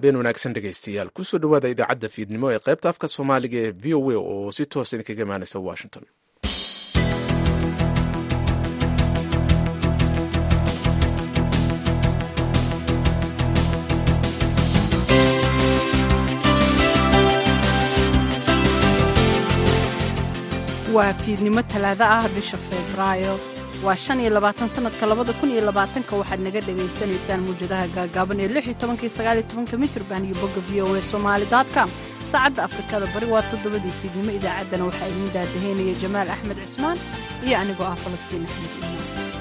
habeen wanaagsan dhegaystayaal kusoo dhowaada idaacadda fiidnimo ee qaybta afka soomaaliga ee v o a oo si toosa idinkaga imaanaysa washington waa fiidnimo talaado ah bisha febraayo waa shan iyo labaatan sanadka labada kun iyo labaatanka waxaad naga dhagaysanaysaan muwjadaha gaagaaban ee lix iyo tobanka iyo sagaal iyo tobanka mitrban iyo bogga v o a somali com saacadda afrikada bari waa toddobadii fiidnimo idaacaddana waxaa idiin daadaheynaya jamaal axmed cismaan iyo anigoo ah falastiin axmed iimaan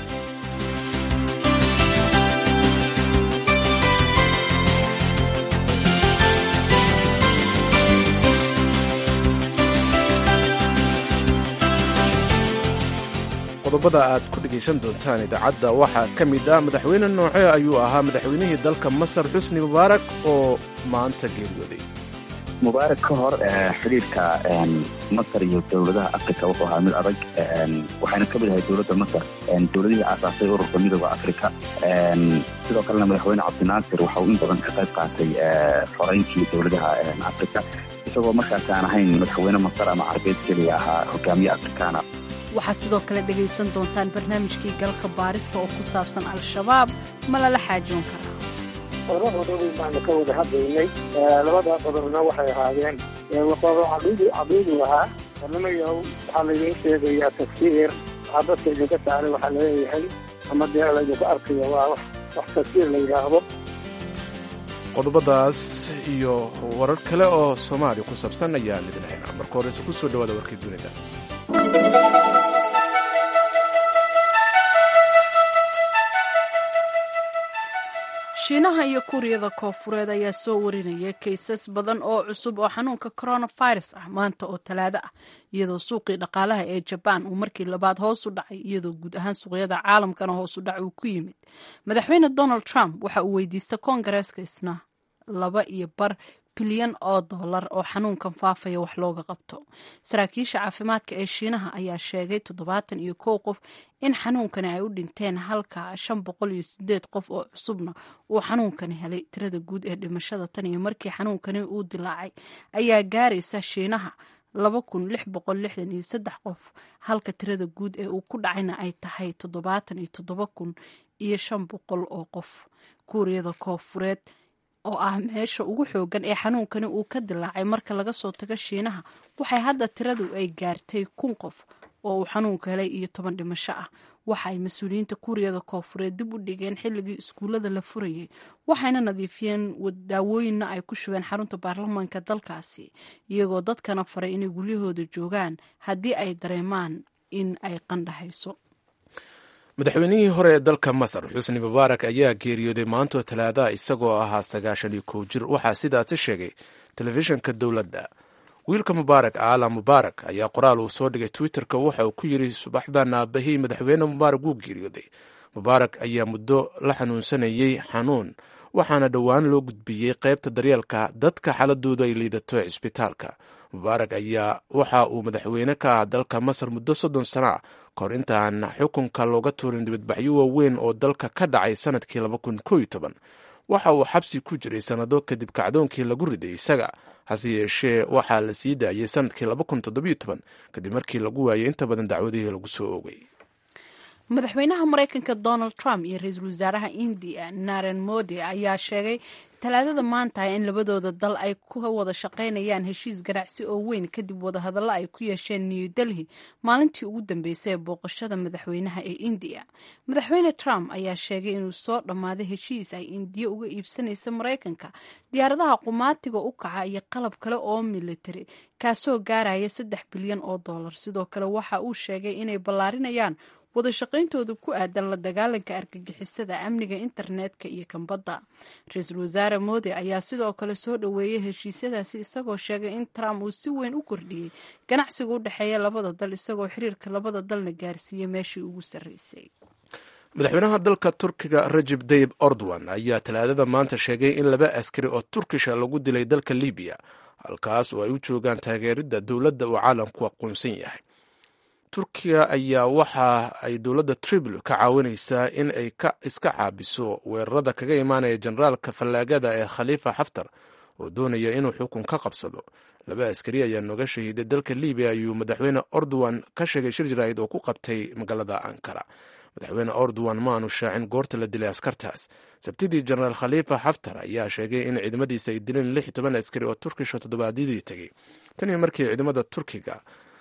qodobada aad ku dhegaysan doontaan idaacadda waxaa ka mid ah madaxweyne noocee ayuu ahaa madaxweynihii dalka masar xusni mubaarak oo maanta geeriyooday mubaarak ka hor xidhiirka masar iyo dowladaha africa wuxuu ahaa mid adag waxayna ka mid ahay dowladda masar dowladihii aasaasay ururka midooda africa sidoo kalena madaxweyne cabdinaasir waxa uu in badan ka qayb qaatay xoreyntii dowladaha africa isagoo markaas aan ahayn madaxweyne masar ama carbeed keliya ahaa hogaamiye afrikaana waxaad sidoo kale dhegaysan doontaan barnaamijkii galka baarista oo ku saabsan al-shabaab ma lala xaajoon karaa laba qodob baanu ka wada hadlaynay labada qodobna waxay ahaadeen qodob caqiidu ahaa barnamayow waxaa laydiin sheegayaa tafsiir waxaa dadka idinka saaray waxaa laleeyahay ama dee laydinku arkayo waa wax tafsiir la yidhaahdo qodobadaas iyo warar kale oo soomaaliya ku saabsan ayaan idin haynaa marka horeyse ku soo dhawaada warkii dunida shiinaha iyo kuuriyada koofureed ayaa soo warinaya kaysas badan oo cusub oo xanuunka coronavirus ah maanta oo talaado ah iyadoo suuqii dhaqaalaha ee jabaan uu markii labaad hoos u dhacay iyadoo guud ahaan suuqyada caalamkana hoos u dhac uu ku yimid madaxweyne donald trump waxa uu weydiistay koongareeska isna laba iyo bar bilyan oo dollar oo xanuunkan faafaya wax looga qabto saraakiisha caafimaadka ee shiinaha ayaa sheegay toddobaatan iyo kow qof in xanuunkani ay u dhinteen halka shan boqol iyo sideed qof oo cusubna uu xanuunkani helay tirada guud ee dhimashada tan iyo markii xanuunkani uu dilaacay ayaa gaaraysa shiinaha laba kun lix boqol lixdan iyo saddex qof halka tirada guud ee uu ku dhacayna ay tahay toddobaatan iyo toddoba kun iyo shan boqol oo qof kuuriyada koofureed oo ah meesha ugu xoogan ee xanuunkani uu ka dilaacay marka laga soo tago shiinaha waxay hadda tiradu ay gaartay kun qof oo uu xanuunka helay iyo toban dhimasho ah waxa ay mas-uuliyiinta kuuriyada koofureed dib u dhigeen xilligii iskuullada la furayay waxayna nadiifiyeen daawooyinna ay ku shubeen xarunta baarlamaanka dalkaasi iyagoo dadkana faray inay guryahooda joogaan haddii ay dareemaan in ay qandhahayso madaxweynihii hore ee dalka masar xusni mubaarak ayaa geeriyooday maantoo talaadaha isagoo ahaa sagaashan iyo kow jir waxaa sidaasi sheegay telefishinka dowladda wiilka mubaarak aala mubaarak ayaa qoraal uu soo dhigay twitterka waxa uu ku yidhi subaxdan aabahii madaxweyne mubaarak wuu geeriyooday mubaarak ayaa muddo la xanuunsanayey xanuun waxaana dhowaan loo gudbiyey qaybta daryeelka dadka xaladoodu ay liidato ee cisbitaalka mubaarak ayaa waxa uu madaxweyne ka ah dalka masar muddo soddon sano ah kahor intaan xukunka looga tuurin dibadbaxyo waaweyn oo dalka ka dhacay sanadkii laba kun koo iyo toban waxa uu xabsi ku jiray sannado kadib kacdoonkii lagu riday isaga hase yeeshee waxaa la sii daayey sanadkii laba kun toddobiyo toban kadib markii lagu waayay inta badan dacwadihii lagu soo oogay madaxweynaha maraykanka donald trump iyo ra-iisul wasaaraha indiya naren modi ayaa sheegay talaadada maanta in labadooda dal ay ku wada shaqaynayaan heshiis ganacsi oo weyn kadib wadahadallo ay ku yeesheen new delhi maalintii ugu dambeysay ee booqashada madaxweynaha ee indiya madaxweyne trump ayaa sheegay inuu soo dhammaaday heshiis ay indiya uga iibsanaysa maraykanka diyaaradaha qumaatiga u kaca iyo qalab kale oo militari kaasoo gaaraya saddex bilyan oo dollar sidoo kale waxa uu sheegay inay ballaarinayaan wada shaqayntooda ku aadan la dagaalanka argagixisada amniga internetka iyo kambadda ra-iisul wasaare moodi ayaa sidoo kale soo dhoweeyey heshiisyadaasi isagoo sheegay in trump uu si weyn u kordhiyey ganacsiga u dhexeeya labada dal isagoo xiriirka labada dalna gaarsiiyey meeshii ugu sarreysay madaxweynaha dalka turkiga rajeb tayib ordowan ayaa talaadada maanta sheegay in laba askari oo turkisha lagu dilay dalka libiya halkaas oo ay u joogaan taageeridda dowladda uu caalamku aqoonsan yahay turkiya ayaa waxa ay dowladda tripoli ka caawinaysaa in ay iska caabiso weerarada kaga imaanaya generaalka fallaagada ee khaliifa xaftar oo doonaya inuu xukun ka qabsado laba askari ayaa nooga shahiiday dalka libiya ayuu madaxweyne ordowan ka sheegay shir jaraahid oo ku qabtay magaalada ankara madaxweyne ordowan ma aanu shaacin goorta la dilay askartaas sabtidii jenaraal khaliifa xaftar ayaa sheegay in ciidamadiisa ay dileen lix iyo toban askari oo turkisha toddobaadyadii tegey tanii markii ciidamada turkiga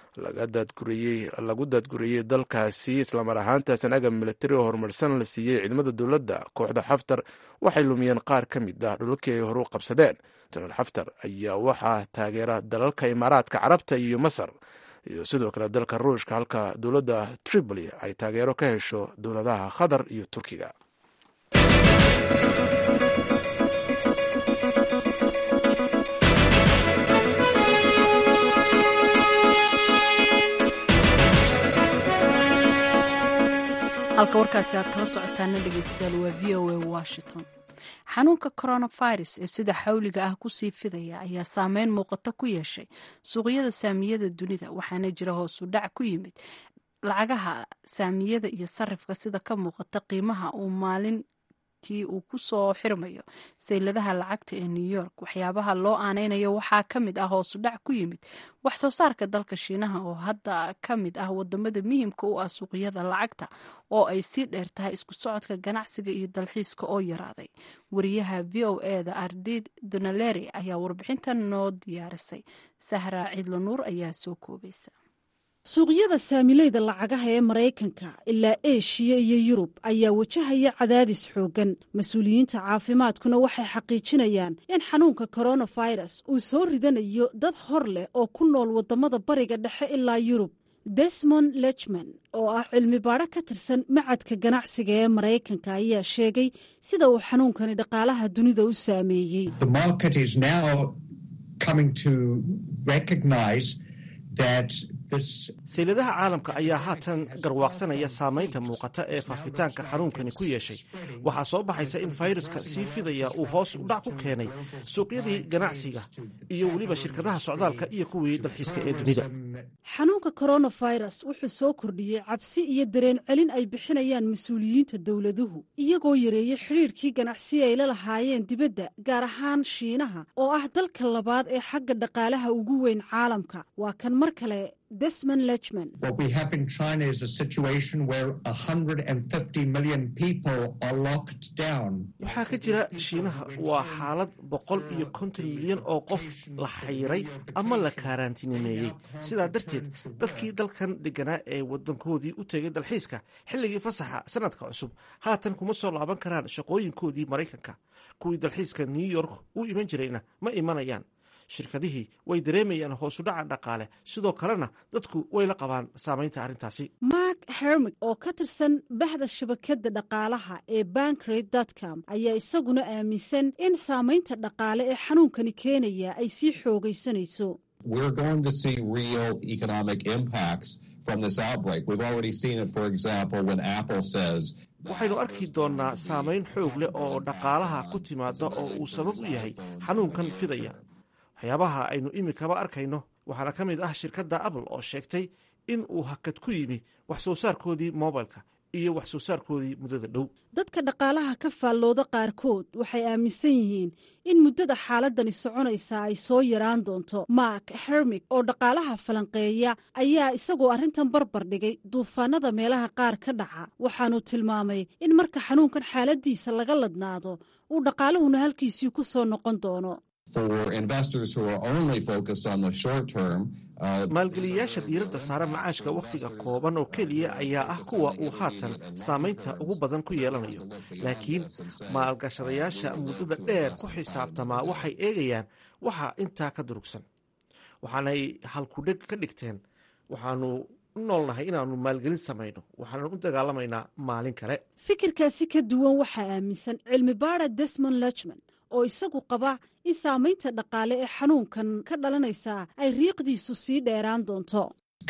lagu daadguriyey dalkaasi islamar ahaantaasn agab militari oo horumarsan la siiyey ciidamada dowladda kooxda xaftar waxay lumiyeen qaar ka mid ah dhulalkii ay hore u qabsadeen jenaraal xaftar ayaa waxaa taageera dalalka imaaraadka carabta iyo masar iyo sidoo kale dalka ruushka halka dowladda tripoli ay taageero ka hesho dowladaha qatar iyo turkiga halka warkaasi aad kala socotaana dhegeystayaal waa v o a washington xanuunka coronavirus ee sida xawliga ah kusii fidaya ayaa saameyn muuqato ku yeeshay suuqyada saamiyada dunida waxaana jira hoosu dhac ku yimid lacagaha saamiyada iyo sarifka sida ka muuqata qiimaha uu maalintii uu kusoo xirmayo sayladaha lacagta ee new york waxyaabaha loo aaneynayo waxaa ka mid ah hoosu dhac ku yimid wax soo saarka dalka shiinaha oo hadda ka mid ah wadamada muhiimka u ah suuqyada lacagta oo ay sii dheer tahay isku socodka ganacsiga iyo dalxiiska oo yaraaday wariyaha v o eda ardid donaleri ayaa warbixintan noo diyaarisay sahra ciidlanuur ayaa soo koobaysa suuqyada saamileyda lacagaha ee maraykanka ilaa eshiya iyo yurub ayaa wajahaya cadaadis xooggan mas-uuliyiinta caafimaadkuna waxay xaqiijinayaan in xanuunka koronafirus uu soo ridanayo dad hor leh oo ku nool wadamada bariga dhexe ilaa yurub desmond lechman oo ah cilmi baadho ka tirsan macadka ganacsiga ee maraykanka ayaa sheegay sida uu xanuunkani dhaqaalaha dunida u saameeyey sayladaha caalamka ayaa haatan garwaaqsanaya saamaynta muuqata ee faafitaanka xanuunkani ku yeeshay waxaa soo baxaysa in fayruska sii fidaya uu hoos u dhac ku keenay suuqyadii ganacsiga iyo weliba shirkadaha socdaalka iyo kuwii dalxiiska ee dunida xanuunka koronafirus wuxuu soo kordhiyey cabsi iyo dareen celin ay bixinayaan mas-uuliyiinta dowladuhu iyagoo yareeyey xidhiirkii ganacsi ay la lahaayeen dibadda gaar ahaan shiinaha oo ah dalka labaad ee xagga dhaqaalaha ugu weyn caalamka waa kan mar kale desmond lechman waxaa ka jira shiinaha waa xaalad boqol iyo konton milyan oo qof la xayiray ama la kaaraantinimeeyey sidaa darteed dadkii dalkan deganaa ee wadankoodii u tegay dalxiiska xilligii fasaxa sanadka cusub haatan kuma soo laaban karaan shaqooyinkoodii maraykanka kuwii dalxiiska new york u iman jirayna ma imanayaan shirkadihii way dareemayaan hoosudhaca dhaqaale sidoo kalena dadku way la qabaan saamaynta arrintaasi mark hermig oo ka tirsan bahda shabakadda dhaqaalaha ee bankred dotcom ayaa isaguna aaminsan in saamaynta dhaqaale ee xanuunkani keenaya ay sii xoogaysanayso waxaynu arki doonnaa saamayn xoog leh oo dhaqaalaha ku timaada oo uu sabab u yahay xanuunkan fidaya waxyaabaha aynu imikaba arkayno waxaana ka mid ah shirkadda apple oo sheegtay in uu hakad ku yimi wax soo saarkoodii mobilka iyo wax soo saarkoodii muddada dhow dadka dhaqaalaha ka faallooda qaarkood waxay aaminsan yihiin in muddada xaaladani soconaysa ay soo yaraan doonto mark hermig oo dhaqaalaha falanqeeya ayaa isagoo arrintan barbar dhigay duufaanada meelaha qaar ka dhaca waxaanu tilmaamay in marka xanuunkan xaaladiisa laga ladnaado uu dhaqaaluhuna halkiisii ku soo noqon doono maalgeliyayaasha diiradda saare macaashka wakhtiga kooban oo keliya ayaa ah kuwa uu haatan saamaynta ugu badan ku yeelanayo laakiin maalgashadayaasha muddada dheer ku xisaabtamaa waxay eegayaan waxa intaa ka durugsan waxaanay halkudheg ka dhigteen waxaanu u noolnahay inaanu maalgelin samayno waxaanu u dagaalamaynaa maalin kale fikirkaasi ka duwan waxaa aaminsan cilmi baara desmond lechman oo isagu qaba in saamaynta dhaqaale ee xanuunkan ka dhalanaysa ay riiqdiisu sii dheeraan doonto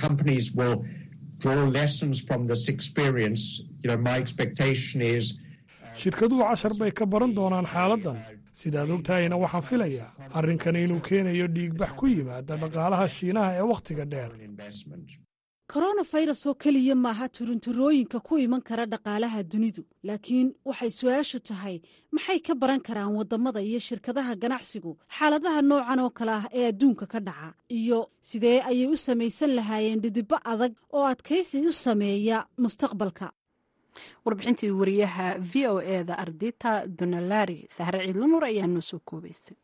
shirkaduhu cashar bay ka baran doonaan xaaladdan sidaad ogtahayna waxaan filayaa arrinkani inuu keenayo dhiigbax ku yimaada dhaqaalaha shiinaha ee wakhtiga dheer koronafirus oo keliya maaha turunturooyinka ku iman kara dhaqaalaha dunidu laakiin waxay su-aashu tahay maxay ka baran karaan waddamada iyo shirkadaha ganacsigu xaaladaha noocan oo kale ah ee adduunka ka dhaca iyo sidee ayay u samaysan lahaayeen dhidibbo adag oo adkaysi u sameeya mustaqbalka warbixintii wariyaha v o eda ardita donalari sahre ciidlamur ayaa noo soo koobaysay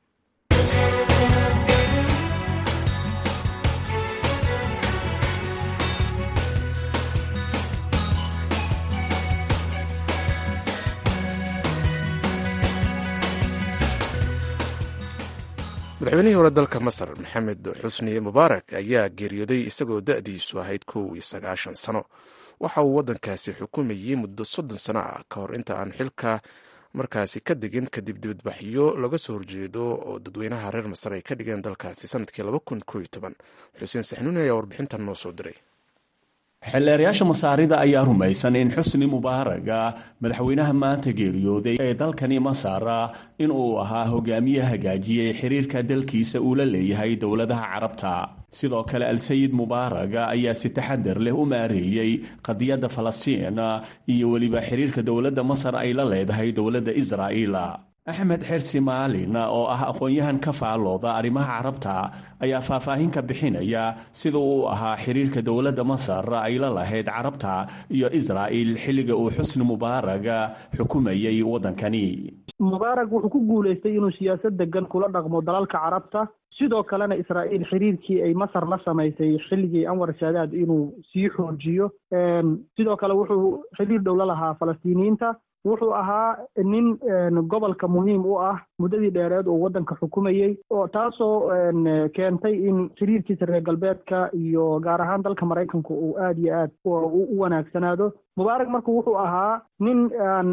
madaxweynihii hore dalka masar maxamed xusni mubaarak ayaa geeriyooday isagoo da-diisu ahayd kow iyo sagaashan sano waxa uu waddankaasi xukumayey muddo soddon sano ah ka hor inta aan xilka markaasi ka degin kadib dibadbaxyo laga soo horjeedo oo dadweynaha reer masar ay ka dhigeen dalkaasi sanadkii laba kun koo iyo toban xuseen saxnuuni ayaa warbixintan noo soo diray xildheerayaasha masaarida ayaa rumaysan in xusni mubaaraga madaxweynaha maanta geeriyooday ee dalkani masar inuu ahaa hogaamiye hagaajiyey xiriirka dalkiisa uu la leeyahay dowladaha carabta sidoo kale al-sayid mubaaraga ayaa si taxadar leh u maareeyey qadiyadda falastiin iyo weliba xiriirka dowladda masar ay la leedahay dowladda israa'iil axmed xersi maalin oo ah aqoon-yahan ka faalooda arrimaha carabta ayaa faahfaahin ka bixinaya sida uu ahaa xiriirka dowladda masar ay la lahayd carabta iyo israa'il xilliga uu xusni mubaaraga xukumayay waddankani mubaarak wuxuu ku guulaystay inuu siyaasad degan kula dhaqmo dalalka carabta sidoo kalena israa'iil xiriirkii ay masar la samaysay xilligii anwar saadaad inuu sii xoojiyo sidoo kale wuxuu xiriir dhow la lahaa falastiiniyiinta wuxuu ahaa nin gobolka muhiim u ah muddadii dheereed oo waddanka xukumayey oo taasoo keentay in xiriirkiisa reer galbeedka iyo gaar ahaan dalka maraykanka uu aada iyo aad u wanaagsanaado mubaarak marka wuxuu ahaa nin aan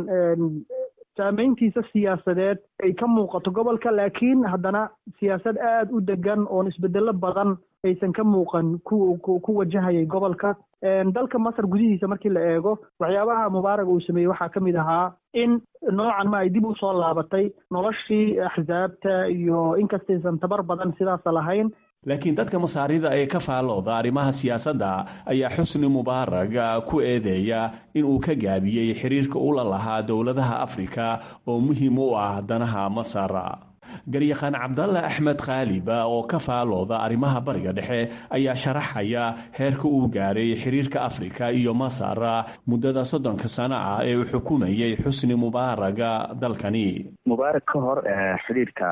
saameyntiisa siyaasadeed ay ka muuqato gobolka laakiin haddana siyaasad aada u degan oon isbedelo badan aysan ka muuqan ku ku wajahayay gobolka dalka masar gudihiisa markii la eego waxyaabaha mubaarak uu sameeyey waxaa ka mid ahaa in noocan ma ay dib u soo laabatay noloshii axsaabta iyo inkastaysan tabar badan sidaasa lahayn laakiin dadka masaarida ee ka faalooda arrimaha siyaasadda ayaa xusni mubaarag ku eedeeya inuu ka gaabiyey xiriirka ula lahaa dowladaha afrika oo muhiim u ah danaha masar garyaqaan cabdalle axmed khaaliba oo ka faalooda arrimaha bariga dhexe ayaa sharaxaya heerka uu gaaray xiriirka afrika iyo masar muddada soddonka sano ah ee uu xukumayay xusni mubaaraga dalkani mubaarak ka hor xiriirka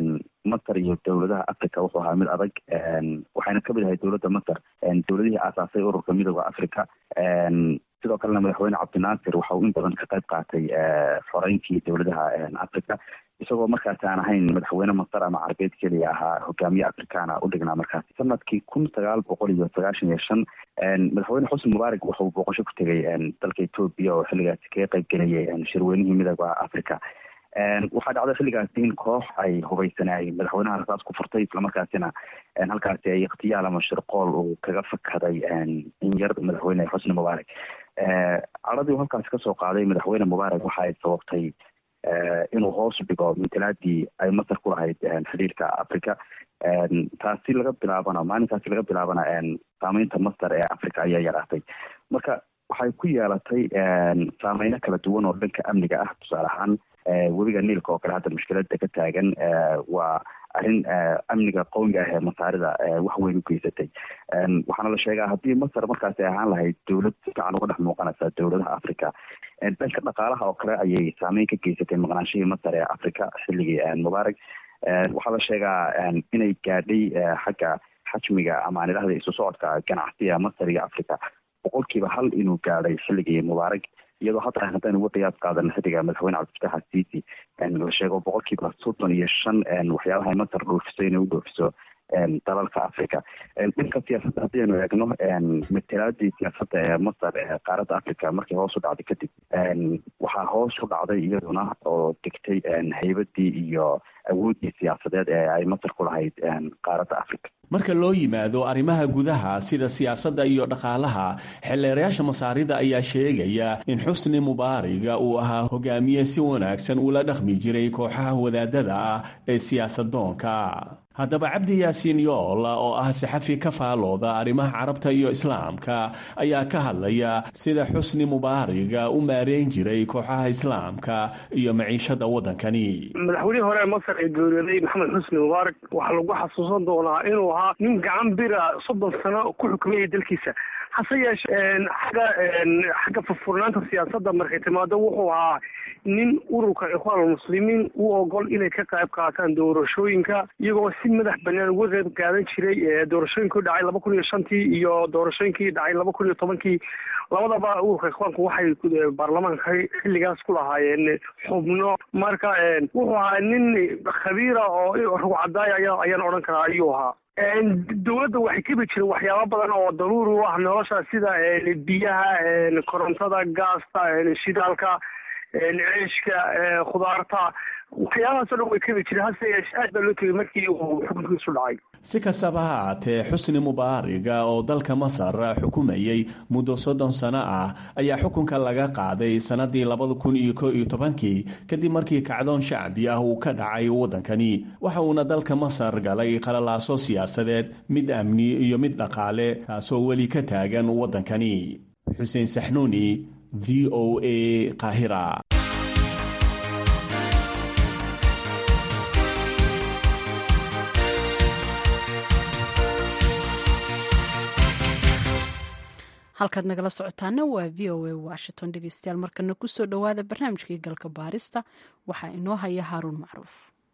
masar iyo dowladaha africa wuxuu ahaa mid adag waxayna kamid ahay dowladda masar dowladihii aasaasay ururka midooda africa sidoo kalena madaxweyne cabdinaasir waxa uu in badan ka qayb qaatay xoreyntii dowladaha africa isagoo markaas aan ahayn madaxweyne masar ama carabeed keliya ahaa hogaamiye afrikaana u dhignaa markaas sanadkii kun sagaal boqol iyo sagaashan iyo shan madaxweyne xusni mubaarak wuxuu booqasho ku tegay dalka etoobiya oo xilligaasi kaga qayb gelayay shirweynihii midooda africa waxaa dhacday xilligaasi in koox ay hubaysanay madaxweynaha rasaas ku furtay islamarkaasina halkaasi ay ikhtiyaal ama shirqool uu kaga fakaday in yar madaxweyne xusni mubaarak caradii uu halkaasi kasoo qaaday madaxweyne mubaarak waxa ay sababtay inuu hoos dhigo matalaadii ay masar ku lahayd xiriirka africa taasi laga bilaabana maalinkaasi laga bilaabana saameynta masar ee africa ayaa yaraatay marka waxay ku yeelatay saameyno kala duwan oo dhanka amniga ah tusaale ahaan webiga niilka oo kale hadda mushkilada ka taagan waa arrin amniga qowmiga ah ee masaarida wax weyn u geysatay waxaana la sheegaa haddii masar markaasi ay ahaan lahayd dowlad si fiican uga dhex muuqanaysa dowladaha africa dhanka dhaqaalaha oo kale ayay saameyn ka geysatay maqnaanshihii masar ee africa xilligii mubaarak waxaa la sheegaa inay gaadhay xagga xajmiga ama aan idhahda isu socodka ganacsiga masar iyo africa boqolkiiba hal inuu gaadhay xilligii mubaarak iyadoo hadda haddaan uga qiyaas qaadan xilliga madaxweyne cabdifatax asiisi la sheego boqolkiiba soddon iyo shan waxyaabaha ay masar dhoofiso inay u dhoofiso dalalka africa dhanka siyaasadda haddaynu eegno matalaadii siyaasadda ee masar ee qaaradda africa markii hoos u dhacday kadib waxaa hoos u dhacday iyaduna oo degtay haybadii iyo awooddii siyaasadeed ee ay masar ku lahayd qaaradda africa marka loo yimaado arrimaha gudaha sida siyaasadda iyo dhaqaalaha xildheerayaasha masaarida ayaa sheegaya in xusni mubaariga uu ahaa hogaamiye si wanaagsan ula dhaqmi jiray kooxaha wadaadada ah ee siyaasadoonka haddaba cabdi yaasiin yool oo ah saxafi ka faalooda arrimaha carabta iyo islaamka ayaa ka hadlaya sida xusni mubaariga u maareyn jiray kooxaha islaamka iyo maciishada waddankani madaxweynihii hore ee masar ee geeriyooday maxamed xusni mubaarak waxaa lagu xasuusan doonaa inuu ahaa nin gacan bira soddon sano ku xukumayay dalkiisa hase yeeshee xagga xagga furfurnaanta siyaasadda markay timaado wuxuu ahaa nin ururka ikhwaan almuslimiin u ogol inay ka qayb qaataan doorashooyinka iyagoo si madax banaan uga qayb qaadan jiray doorashooyinkii dhacay laba kun iyo shantii iyo doorashooyinkii dhacay laba kun iyo tobankii labadaba ururka ikhwaanku waxay baarlamaanka xilligaas ku lahaayeen xubno marka wuxuu ahaa nin khabiira oo rugcadaaya aya ayaan odhan karaa ayuu ahaa dowladda waxay kebi jireen waxyaaba badan oo daruuri u ah nolosha sida biyaha korontada gaasta shidaalka ceeshka khudaarta waxyaabahaasoo dhan way kebi jireen hase yeeshee aad baa loo tegay markii uu xukunkiisu dhacay si kastaba ha haatee xusni mubaariga oo dalka masar xukumayey muddo soddon sano ah ayaa xukunka laga qaaday sannadii labada kun iyo ko iyo tobankii kadib markii kacdoon shacbi ah uu ka dhacay waddankani waxa uuna dalka masar galay qalalaaso siyaasadeed mid amni iyo mid dhaqaale taasoo weli ka taagan waddankani xuseen saxnuuni v o a qaahira halkaad nagala socotaana waa v o a washington dhegeystayaal markana kusoo dhowaada barnaamijkii galka baarista waxaa inoo haya haaruun macruuf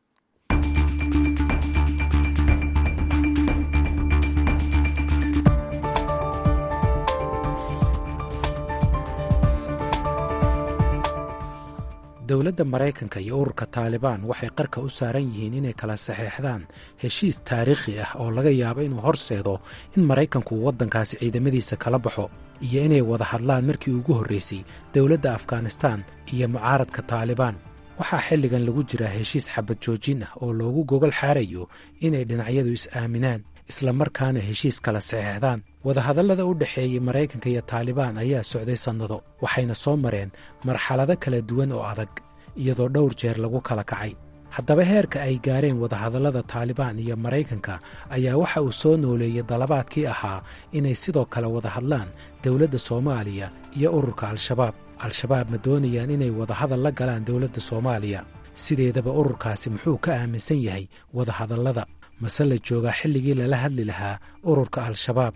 dowladda maraykanka iyo ururka taalibaan waxay qarka u saaran yihiin inay kala saxeexdaan heshiis taariikhi ah oo laga yaabo inuu horseedo in maraykanku uu waddankaasi ciidamadiisa kala baxo iyo inay wada hadlaan markii ugu horraysay dowladda afghanistaan iyo mucaaradka taalibaan waxaa xilligan lagu jiraa heshiis xabad joojin ah oo loogu gogol xaarayo inay dhinacyadu is-aaminaan islamarkaana heshiis kala saxeexdaan wadahadallada u dhexeeyey maraykanka iyo taalibaan ayaa socday sannado waxayna soo mareen marxalado kala duwan oo adag iyadoo dhowr jeer lagu kala kacay haddaba heerka ay gaareen wadahadallada taalibaan iyo maraykanka ayaa waxa uu soo nooleeyey dalabaadkii ahaa inay sidoo kale wada hadlaan dowladda soomaaliya iyo ururka al-shabaab al-shabaab ma doonayaan inay wadahadal la galaan dowladda soomaaliya sideedaba ururkaasi muxuu ka aaminsan yahay wadahadallada mase la joogaa xilligii lala hadli lahaa ururka al-shabaab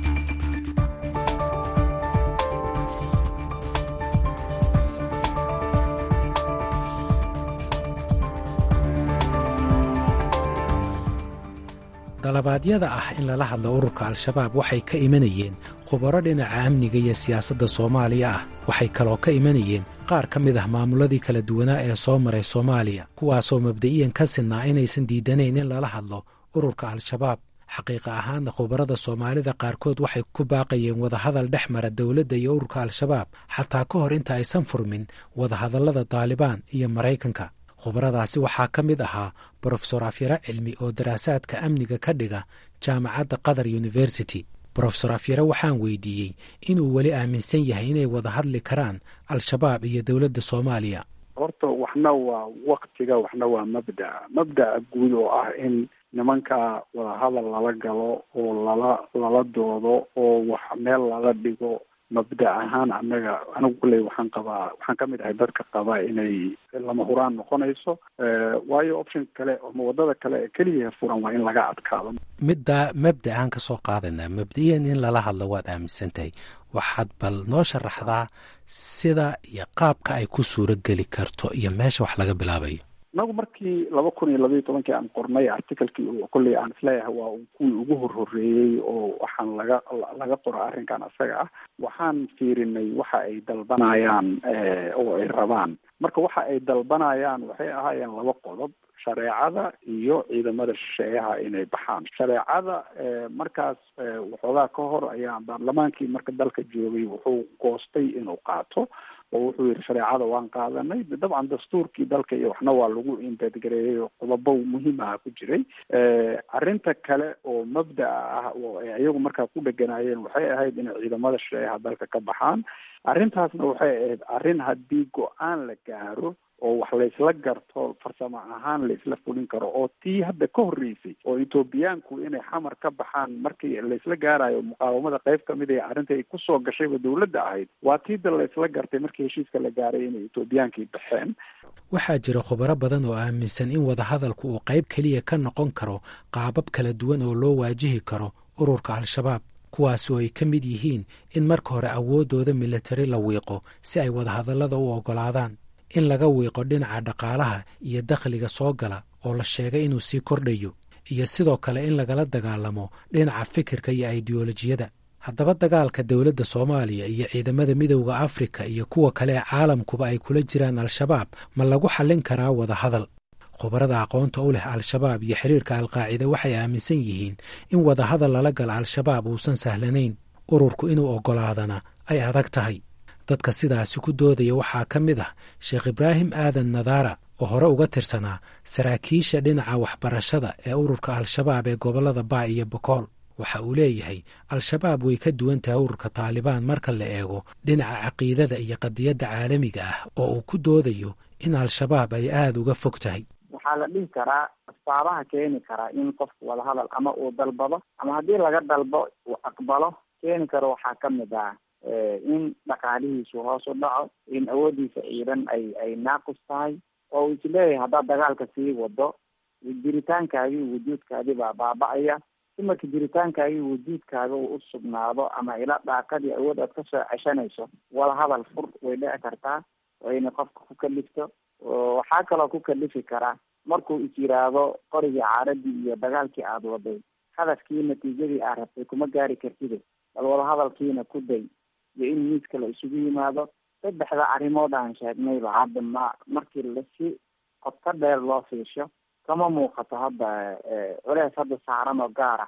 dalabaadyada ah in lala hadlo ururka al-shabaab waxay ka imanayeen khubaro dhinaca amniga iyo siyaasadda soomaaliya ah waxay kaloo ka imanayeen qaar ka mid ah maamuladii kala duwanaa ee soo maray soomaaliya kuwaasoo mabda'iyan ka sinnaa inaysan diidanayn in lala hadlo ururka al-shabaab xaqiiqa ahaanna khubarada soomaalida qaarkood waxay ku baaqayeen wadahadal dhex mara dowladda iyo ururka al-shabaab xataa ka hor inta aysan furmin wadahadallada taalibaan iyo maraykanka khubaradaasi waxaa ka mid ahaa brofesor afyare cilmi oo daraasaadka amniga ka dhiga jaamacadda qatar university brofesor afyare waxaan weydiiyey inuu weli aaminsan yahay inay wada hadli karaan al-shabaab iyo dowladda soomaaliya horta waxna waa waktiga waxna waa mabda'a mabda'a guud oo ah in nimanka wadahadal lala galo oo lala lala doodo oo wax meel lala dhigo mabda ahaan anaga anigu kulley waxaan qabaa waxaan ka mid ahay dadka qaba inay lama huraan noqonayso waayo option kale ama wadada kale ee keliya furan waa in laga adkaado middaa mabda aan ka soo qaadanaa mabda'iyan in lala hadlo waad aaminsan tahay waxaad bal noo sharaxdaa sida iyo qaabka ay ku suuro geli karto iyo meesha wax laga bilaabayo inagu markii laba kun iyo labaiyo tobankii aan qornay articalkii kolley aan isleeyahay waa kuwii ugu horhoreeyey oo waxaan laga laga qora arrinkan isaga ah waxaan fiirinay waxa ay dalbanayaan oo ay rabaan marka waxa ay dalbanayaan waxay ahaayeen laba qodob shareecada iyo ciidamada shisheeyaha inay baxaan shareecada markaas waxoogaa ka hor ayaa baarlamaankii marka dalka joogay wuxuu goostay inuu qaato oo wuxuu yihi shareecada waan qaadanay dabcan dastuurkii dalka iyo waxna waa lagu imbedgareeyey oo qodobo muhiimaha ku jiray arrinta kale oo mabda'a ah oo ay iyagu markaa ku dheganaayeen waxay ahayd inay ciidamada shisheeyaha dalka ka baxaan arrintaasna waxay ahayd arrin haddii go-aan la gaaro oo wax laysla garto farsamo ahaan laisla fulin karo oo tii hadda ka horreysay oo etoobiyaanku inay xamar ka baxaan markii laysla gaarayo muqaawamada qayb kamid ee arrinta ay kusoo gashayba dowladda ahayd waa tiida laysla gartay markii heshiiska la gaaray inay etoobiyaankii baxeen waxaa jira khubaro badan oo aaminsan in wadahadalku uu qayb keliya ka noqon karo qaabab kala duwan oo loo waajihi karo ururka al-shabaab kuwaas oo ay ka mid yihiin in marka hore awooddooda militari la wiiqo si ay wadahadallada u oggolaadaan in laga wiiqo dhinaca dhaqaalaha iyo dakhliga soo gala oo la sheegay inuu sii kordhayo iyo sidoo kale in lagala dagaalamo dhinaca fikirka iyo aidiyolojiyada haddaba dagaalka dowladda soomaaliya iyo ciidamada midowda afrika iyo kuwa kale ee caalamkuba ay kula jiraan al-shabaab ma lagu xallin karaa wadahadal khubarada aqoonta u leh al-shabaab iyo xiriirka alqaacida waxay aaminsan yihiin in wadahadal lala gala al-shabaab uusan sahlanayn ururku inuu oggolaadana ay adag tahay dadka sidaasi ku doodaya waxaa ka mid ah sheekh ibraahim aadan nadaara oo hore uga tirsanaa saraakiisha dhinaca waxbarashada ee ururka al-shabaab ee gobollada baa iyo bokool waxa uu leeyahay al-shabaab way ka duwan tahay ururka taalibaan marka la eego dhinaca caqiidada iyo qadiyadda caalamiga ah oo uu ku doodayo in al-shabaab ay aada uga fog tahay waxaa la dhihi karaa asbaabaha keeni karaa in qofku wadahadal ama uu dalbado ama haddii laga dalbo uu aqbalo keeni karo waxaa ka mid ah in dhaqaalihiisu hoos u dhaco in awooddiisa ciidan ay ay naaqus tahay oo uu isleeyahay haddaad dagaalka sii wado jiritaankaagii wujuudkaadii baa baaba-aya si marka jiritaankaagii wujuudkaaga uu u sugnaado ama ila dhaaqadii awood aad kasoo ceshanayso wadahadal fur way dhici kartaa wayna qofka ku kalifto waxaa kaloo ku kalifi karaa markuu is yiraahdo qorigii caaradii iyo dagaalkii aada waday hadafkii natiijadii aad rabtay kuma gaari kartide bal wadahadalkiina ku day iyo in miiska la isugu yimaado saddexda arrimood aan sheegnayba hadda ma markii lasi qodka dheer loo fiisho kama muuqato hadda culeys hadda saaran oo gaar ah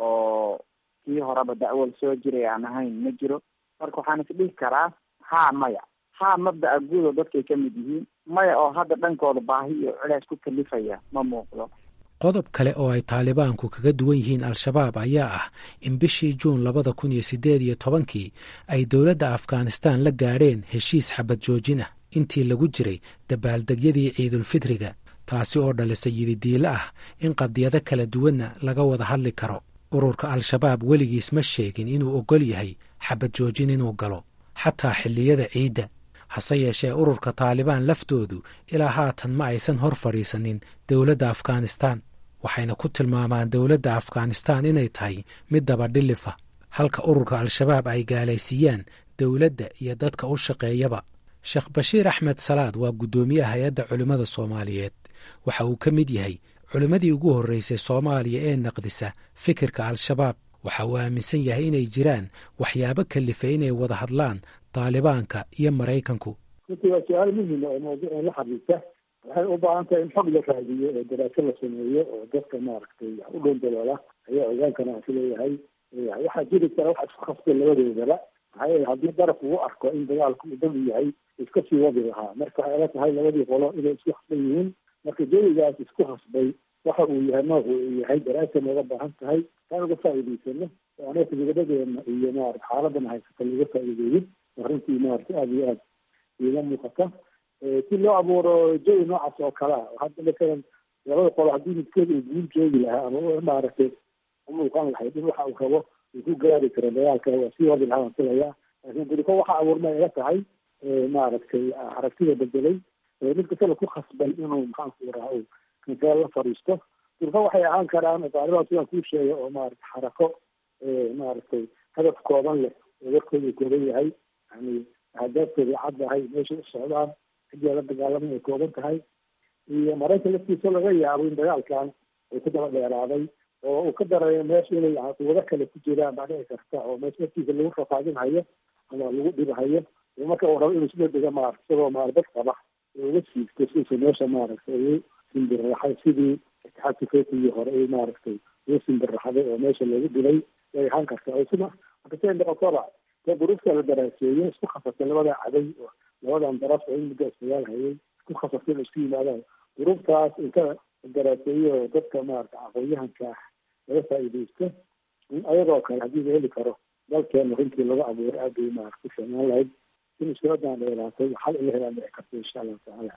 oo kii horeba da'wal soo jiray aan ahayn ma jiro marka waxaan isdhihi karaa haa maya haa mabda'a guud oo dadkay ka mid yihiin maya oo hadda dhankooda baahi iyo culeys ku kalifaya ma muuqdo qodob kale oo ay taalibaanku kaga duwan yihiin al-shabaab ayaa ah in bishii juun labada kun iyo siddeed iyo tobankii ay dowladda afghanistaan la gaadheen heshiis xabad joojin ah intii lagu jiray dabaaldegyadii ciidulfitriga taasi oo dhalisay yididiilo ah in qadiyado kala duwanna laga wada hadli karo ururka al-shabaab weligiis ma sheegin inuu oggol yahay xabad joojin inuu galo xataa xilliyada ciidda hase yeeshee ururka taalibaan laftoodu ilaa haatan ma aysan hor fadhiisanin dowladda afghanistaan waxayna ku tilmaamaan dowladda afghanistaan inay tahay mid dabadhilifa halka ururka al-shabaab ay gaalaysiiyaan dowladda iyo dadka u shaqeeyaba sheekh bashiir axmed salaad waa guddoomiyaha hay-adda culimmada soomaaliyeed waxa uu ka mid yahay culimmadii ugu horreysay soomaaliya ee naqdisa fikirka al-shabaab waxa uu aaminsan yahay inay jiraan waxyaabo kalifay inay wada hadlaan taalibaanka iyo maraykanku runtii waa su-aal muhima oo mawduucan la xiriirta waxay u baahan tahay in xog la raadiyo oo daraaso la sameeyo oo dadka maaragtay wax u dhown daloola ayaa ogaankana aan sileeyahay waxaa jiri kara waxa isku khasbay labadoodaba maxaa yeele haddii daraf uu arko in dagaalku uu dami yahay iska sii wadi lahaa marka waxay ila tahay labadii qolo inay isku khasban yihiin marka jawigaas isku khasbay waxa uu yahay noocu uu yahay daraasa nooga baahan tahay taan uga faa'iidaysano oo anaka nabadadeena iyo maarata xaaladana haysata laga faa'iideeyin arrintii maarata aada iyo aada iiga muuqata si loo abuuro jawi noocaas oo kale ah hadda matalan labada qolo haddii midkeed uu guul joogi lahaa ama maaragtay umuuqan lahayd in waxa uu rabo uu ku gaari karo dagaalka waa sii wadi lahaa waan filayaa laakiin duriko waxa abuurma ila tahay maaragtay aragtida bedelay mid kastaba ku khasbay inuu maxaanku raha uu kansaal la fadhiisto durko waxay ahaan karaan taaliban sidaan kuu sheegay oo maarata xarako maaragtay hadaf kooban leh oo warkooda kooban yahay yani ahdaafkooda caddahay meeshay u socdaan cidii la dagaalamay ay kooban tahay iyo maraykan laftiisa laga yaabo in dagaalkan uu ku daba dheeraaday oo uu ka darayo meesha inay quwado kale ku jiraan baa dhici karta oo meesha laftiisa lagu rafaadinhayo ama lagu dhibahayo marka uu rabo inuu sida dega maarata isagoo maarabad qaba uga siigto siisa meesha maaragtay ugu simbirraxay sidii itixaadka fetigii hore ay maaragtay ugu simbirraxday oo meesha lagu dilay way ahaan karta sida markasay noqotoba dee duruufta la daraaseeyey isku khasabtay labada caday oo labadan daraf oo in muddo isdagaal hayay isku khasabtay in isku yimaadaan duruuftaas inta daraaseeyo oo dadka maarata aqoon-yahanka ah laga faa'iidaysto in ayadoo kale haddii la heli karo dalkeena runtii laga abuuray aad bay maarata ku fiicnaan lahayd in iskuladan dheeraatay xal ila helaan dhici karta insha allahu tacaala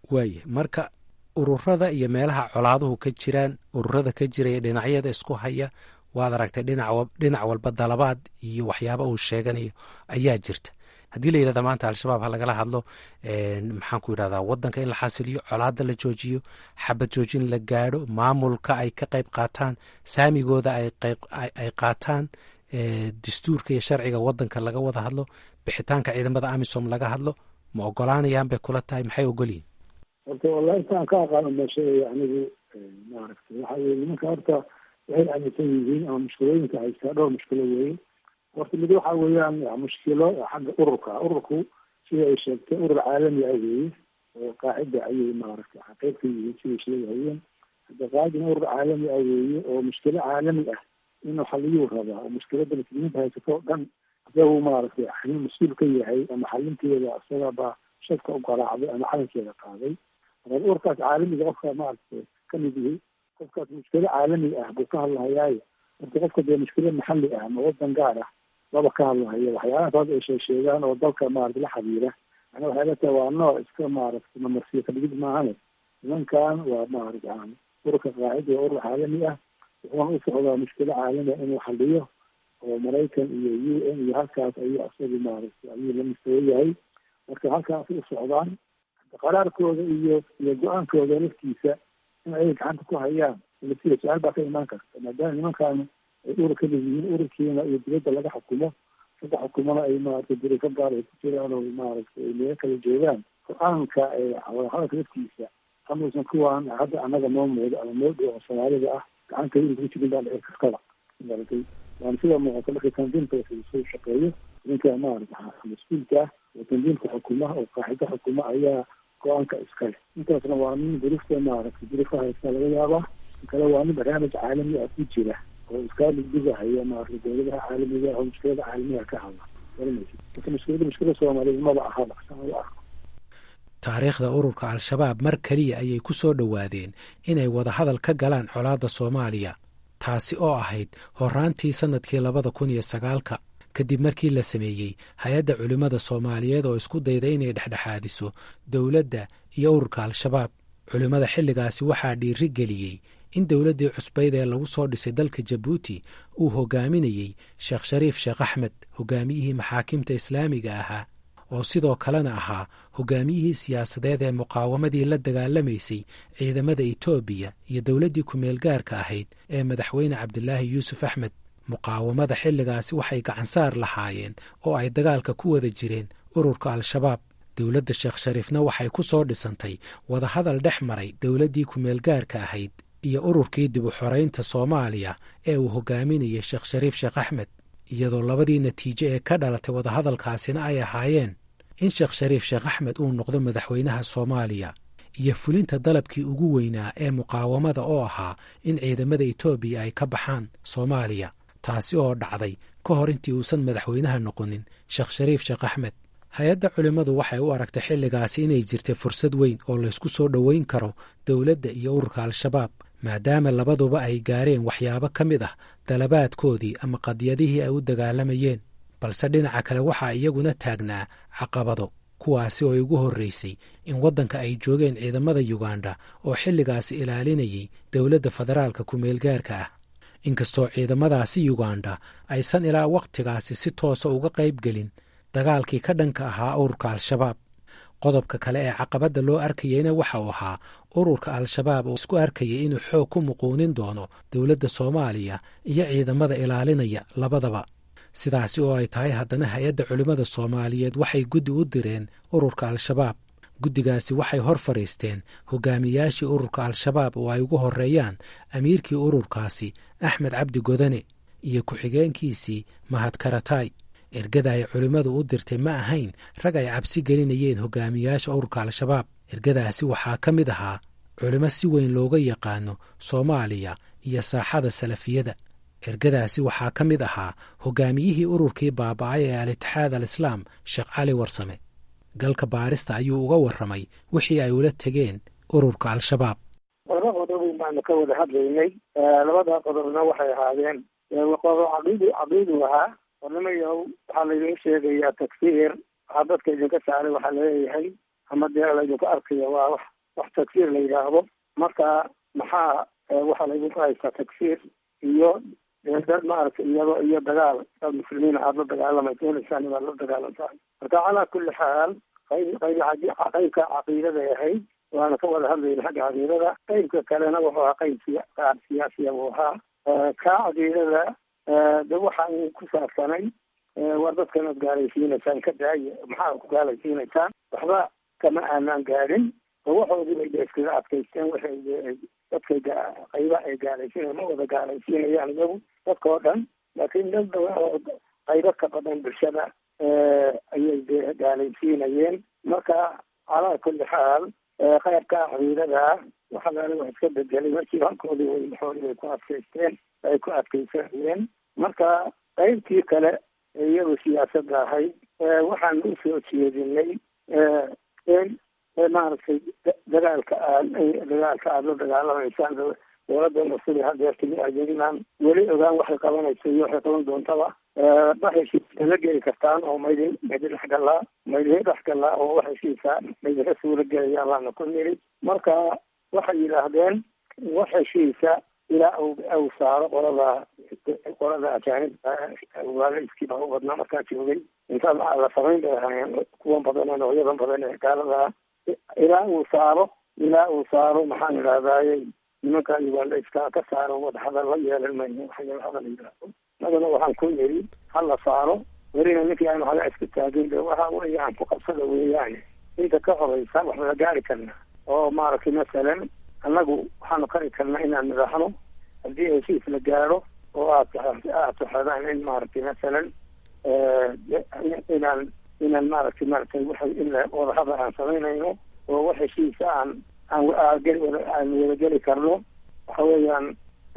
waaya marka ururada iyo meelaha colaaduhu ka jiraan ururada ka jiraya dhinacyada isku haya waad aragtay dhinac walba dalabaad iyo waxyaaba uu sheeganayo ayaa jirta haddii la yidhahda maanta al-shabaab ha lagala hadlo maxaan ku yidhahdaa wadanka in la xasiliyo colaada la joojiyo xabad joojin la gaadho maamulka ay ka qayb qaataan saamigooda ay qaataan dastuurka iyo sharciga wadanka laga wada hadlo bixitaanka ciidamada amisom laga hadlo ma ogolaanayaan bay kula tahay maxay ogolyihin horta wallahi intaan ka aqaano ma sheegaya anigu maaragtay waxa weye nimanka horta waxay aaminsan yihiin ama mushkilooyinka haystaa dhowr mushkilo weeye horta mid waxa weeyaan mushkilo xagga ururka ururku sida ay sheegtay urur caalami ah weeye oo qaacida ayay maaragtay qayb ka yihiin siday sheegahayeen hadda qaacidina urur caalami ah weeye oo mushkilo caalami ah inuu xaliyuu rabaa oo mushkilada muslimiinta haysato o dhan isagu maaragtay xalin mas-uul ka yahay ama xalinteeda isaga baa shadka u garaacday ama xalinkeeda qaaday marka ururkaas caalamiga qofka maaragtay kamid yihi qofkaas mushkilo caalami ah buu ka hadlahayaayo marka qofka dee mushkilo maxalli ah ama wadan gaar ah laba ka hadlahayo waxyaalahaas hadda ay sheegsheegaan oo dalka maarata la xiriira ana waxay la tahay waa nooc iska maaragtay mamarsiyo kadhigid maahane nimankan waa maarata ururka qaacida waa urur caalami ah wuxuuna u socdaa mushkilo caalami ah inuu xaliyo oo maraykan iyo u n iyo halkaas ayuu isagu maaragtay ayuu la mustawo yahay marka halkaas u socdaan qaraarkooda iyo iyo go-aankooda laftiisa in ay gacanta ku hayaan sida su-aal baa ka imaan karta maadaama nimankan ay urur ka leeyihiin ururkiina iyo dibadda laga xukumo saddex xukumona ay maaragtay durifa gaar ay ku jiraan oo maaragtay ay meelo kala joogaan go-aanka wadahadalka laftiisa amuusan kuwaan hadda annaga noo muudo ama noo dhow oo soomaalida ah gacanta inuu ku jirin baa dhici kartaba maaragtay waana sida muuqata marka tandiimka soo shaqeeyo ninka maarata mas-uulka ah oo tandiimka xukuma oo qaaxido xukuma ayaa go-aanka iskale intaasna waa nin durufta maaragtay durufa haysta laga yaabaa kale waa nin barnaamij caalami ah ku jira oo iskaa dhigdhigahaya maarata dowladaha caalamiga oo mushkilada caalamiga ka hadla garanaysa marka mushkilada mushkila soomaaliyeed maba ahaba saan u arko taariikhda ururka al-shabaab mar keliya ayay ku soo dhowaadeen inay wadahadal ka galaan colaadda soomaaliya taasi oo ahayd horaantii sannadkii labada kun iyo sagaalka kadib markii la sameeyey hay-adda culimmada soomaaliyeed oo isku dayda inay dhexdhexaadiso dowladda iyo ururka al-shabaab culimmada xilligaasi waxaa dhiiri geliyey in dowladdii cusbayd ee lagu soo dhisay dalka jabuuti uu hogaaminayey sheekh shariif sheekh axmed hogaamiyihii maxaakimta islaamiga ahaa oo sidoo kalena ahaa hogaamiyihii siyaasadeed ee muqaawamadii la dagaalamaysay ciidamada etoobiya iyo dowladdii ku-meelgaarka ahayd ee madaxweyne cabdilaahi yuusuf axmed muqaawamada xilligaasi waxay gacansaar lahaayeen oo ay dagaalka ku wada jireen ururka al-shabaab dowladda sheekh shariifna waxay ku soo dhisantay wadahadal dhex maray dowladdii ku-meelgaarka ahayd iyo ururkii dib u xoraynta soomaaliya ee uu hogaaminayay sheekh shariif sheekh axmed iyadoo labadii natiijo ee ka dhalatay wadahadalkaasina ay ahaayeen in sheekh shariif sheekh axmed uu noqdo madaxweynaha soomaaliya iyo fulinta dalabkii ugu weynaa ee muqaawamada oo ahaa in ciidamada etoobiya ay ka baxaan soomaaliya taasi oo dhacday ka hor intii uusan madaxweynaha noqonin sheekh shariif sheekh axmed hay-adda culimmadu waxay u aragtay xilligaasi inay jirtay fursad weyn oo laysku soo dhoweyn karo dowladda iyo ururka al-shabaab maadaama labaduba ay gaareen waxyaabo ka mid ah dalabaadkoodii ama qadiyadihii ay u dagaalamayeen balse dhinaca kale waxaa iyaguna taagnaa caqabado kuwaasi oo ugu horreysay in waddanka ay joogeen ciidamada yuganda oo xilligaasi ilaalinayay dowladda federaalka ku-meelgaarka ah inkastoo ciidamadaasi yuganda aysan ilaa wakhtigaasi si toosa uga qayb gelin dagaalkii ka dhanka ahaa ururka al-shabaab qodobka kale ee caqabadda loo arkayeyna waxa uu ahaa ururka al-shabaab oo isku arkayay inuu xoog ku muquunin doono dowladda soomaaliya iyo ciidamada ilaalinaya labadaba sidaasi oo ay tahay haddana hay-adda culimmada soomaaliyeed waxay guddi u direen ururka al-shabaab guddigaasi waxay hor fadhiisteen hogaamiyaashii ururka al-shabaab oo ay ugu horreeyaan amiirkii ururkaasi axmed cabdi godane iyo ku-xigeenkiisii mahad karatay ergada ay culimmadu u dirtay ma ahayn rag ay cabsi gelinayeen hogaamiyaasha ururka al-shabaab ergadaasi waxaa ka mid ahaa culimo si weyn looga yaqaano soomaaliya iyo saaxada salafiyada ergadaasi waxaa ka mid ahaa hogaamiyihii ururkii baaba'ay ee al-itixaad al-islaam sheekh cali warsame galka baarista ayuu uga warramay wixii ay ula tegeen ururka al-shabaab laba qodob baanu ka wada hadlaynay labada qodobna waxay ahaadeen qodob caqiidi caqiidu ahaa warnimayow waxaa laydin sheegayaa takfiir waxaa dadka idinka saaray waxaa laleeyahay ama dee laydinku arkayo waa wax wax tagsiir la yidhaahdo marka maxaa waxaa laydinku haystaa tagsiir iyo dad maaragtay iyado iyo dagaal dad muslimiin aada la dagaalamaysa helaysaan inaad la dagaalantahay marka calaa kulli xaal qayb qayb qaybka caqiidaday ahayd waana ka wada hadlayna xagga caqiidada qaybka kalena wuxuu ahaa qayb siya qaar siyaasiya buu ahaa ka caqiidada de waxa uu ku saabsanay war dadkan ad gaalaysiinaysaan ka daaya maxaa ku gaalaysiinaysaan waxba kama aanaan gaadhin oo waxoodii bay de iskaga adkaysteen waxay dadkay qayba ay gaalaysiinaya ma wada gaalaysiinayaan iyagu dadka oo dhan laakiin dad badan oo qaybo ka badan bulshada ayay de gaalaysiinayeen marka calaa kulli xaal qaybka caqiidada waxa laala wax iska bedelay markii halkoodii way maxoodii bay ku adkaysteen ay ku adkaysanayeen marka qaybtii kale iyadu siyaasadda ahayd waxaan usoo jeedinay in maaragtay dagaalka aad dagaalka aada la dagaalamaysaan dowladda sida hadeertimi adeeginaan weli ogaan waxay qabanayso iyo waxay qaban doontaba ma heshiisa la geli kartaan oo maydin maydin dhexgalaa maydin dhexgalaa oo wax heshiisa maydinka suula gelaya baana ku niri marka waxay yidhaahdeen wax heshiisa ilaa u u saaro qolada qolada ajaanibka waalaiskii baa u badnaa markaa joogay inta la samayn bay ahaayeen kuwan badan ee noocyadan badan ee gaalada ilaa uu saaro ilaa uu saaro maxaan idhahdaaye nimanka ugandaiska ka saaro wadahadal la yeelan mayno waxyaala hadal yidhaahdo madana waxaan ku yiri ha la saaro welina ninkii aanu haga iska taagin de waxa weeyaan ku qabsada weeyaan inta ka horeysa wax wada gaari karna oo maaragtay masalan annagu waxaanu kari karnaa inaan nidhaahno haddii heshiis la gaaro oo aad aad taxadaan in maaragtay masalan inaan inaan maaragtay maaragtay waxa in wadahadal aan samaynayno oo wax heshiisa aan aan geli aan wadageli karno waxa weeyaan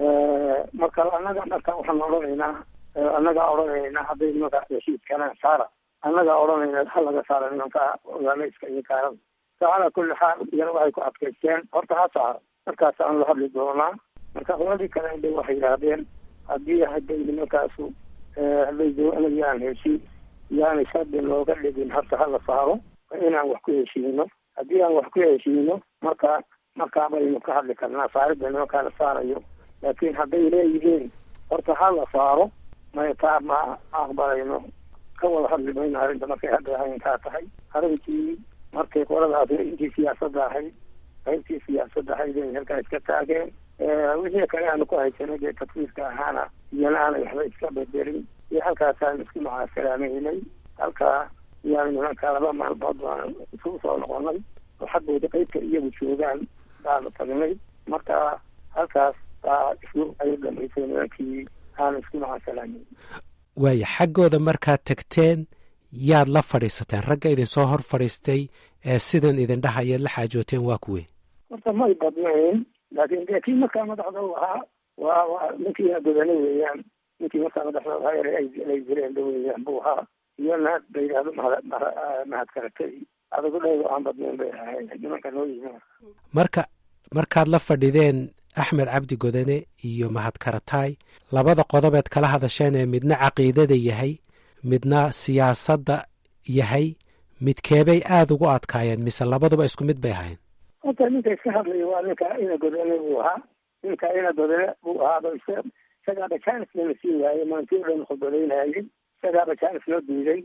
marka annaga marka waxaan odhanaynaa annagaa odhanaynaa hadday nimanka heshiiskana saara annagaa odhanayna ha laga saara nimanka ogaalayska iyo gaalada calaa kulli xaal iyana waxay ku adkaysteen horta ha saaro markaas aan la hadli doonaa marka qoladii kale inday waxay yidhaahdeen haddii hadday nimankaasu hadday doonayaan heshiis yaani shardi looga dhigin horta ha la saaro inaan wax ku heshiino haddii aan wax ku heshiino marka markaa baynu ka hadli karnaa saaridda nimankaa la saarayo laakiin hadday leeyihiin horta ha la saaro may taa ma aqbalayno ka wada hadli mayno arrinta markay hadda ahayntaa tahay arrintii markay qoladaas intii siyaasadda ahayd qaybtii siyaasadda ahayd ay halkaa iska taageen wixii kale aanu ku haysanay dee tafsiirka ahaana iyana aanay waxba iska bedelin iyo halkaasaan isku macaasalaamaynay halkaa iyaanu nimanka laba maalmood baan isugu soo noqonay oo xaggooda qaybta iyagu joogaan baanu tagnay marka halkaas baa isku ay dhamaysay nimankii aanu isku macaasalaamayn waaya xaggooda markaad tagteen yaad la fadhiisateen ragga idinsoo hor fadhiistay ee sidan idin dhahayaad la xaajooteen waa kuwe horta may badnayn laakiin dee kii markaa madaxda u ahaa waa waa ninkii godane weeyaan ninkii markaa madaxda ahaa ere ay jireenba weeyaan buu ahaa iyo naag ba yidhahdo mahad mahad karatay adagu dhaydo aan badnayn bay ahayd nimanka noo yimi marka markaad la fadhideen axmed cabdi godane iyo mahad karataay labada qodobeed kala hadasheen ee midna caqiidada yahay midna siyaasadda yahay midkeebay aada ugu adkaayeen mise labaduba isku mid bay ahayn horta ninka iska hadlaya waa ninka ina godane buu ahaa ninka ina godane buu ahaaba isagaaba jaanis lana sii waayey maantii o dhan khudbadaynayay isagaaba jaanis loo diiday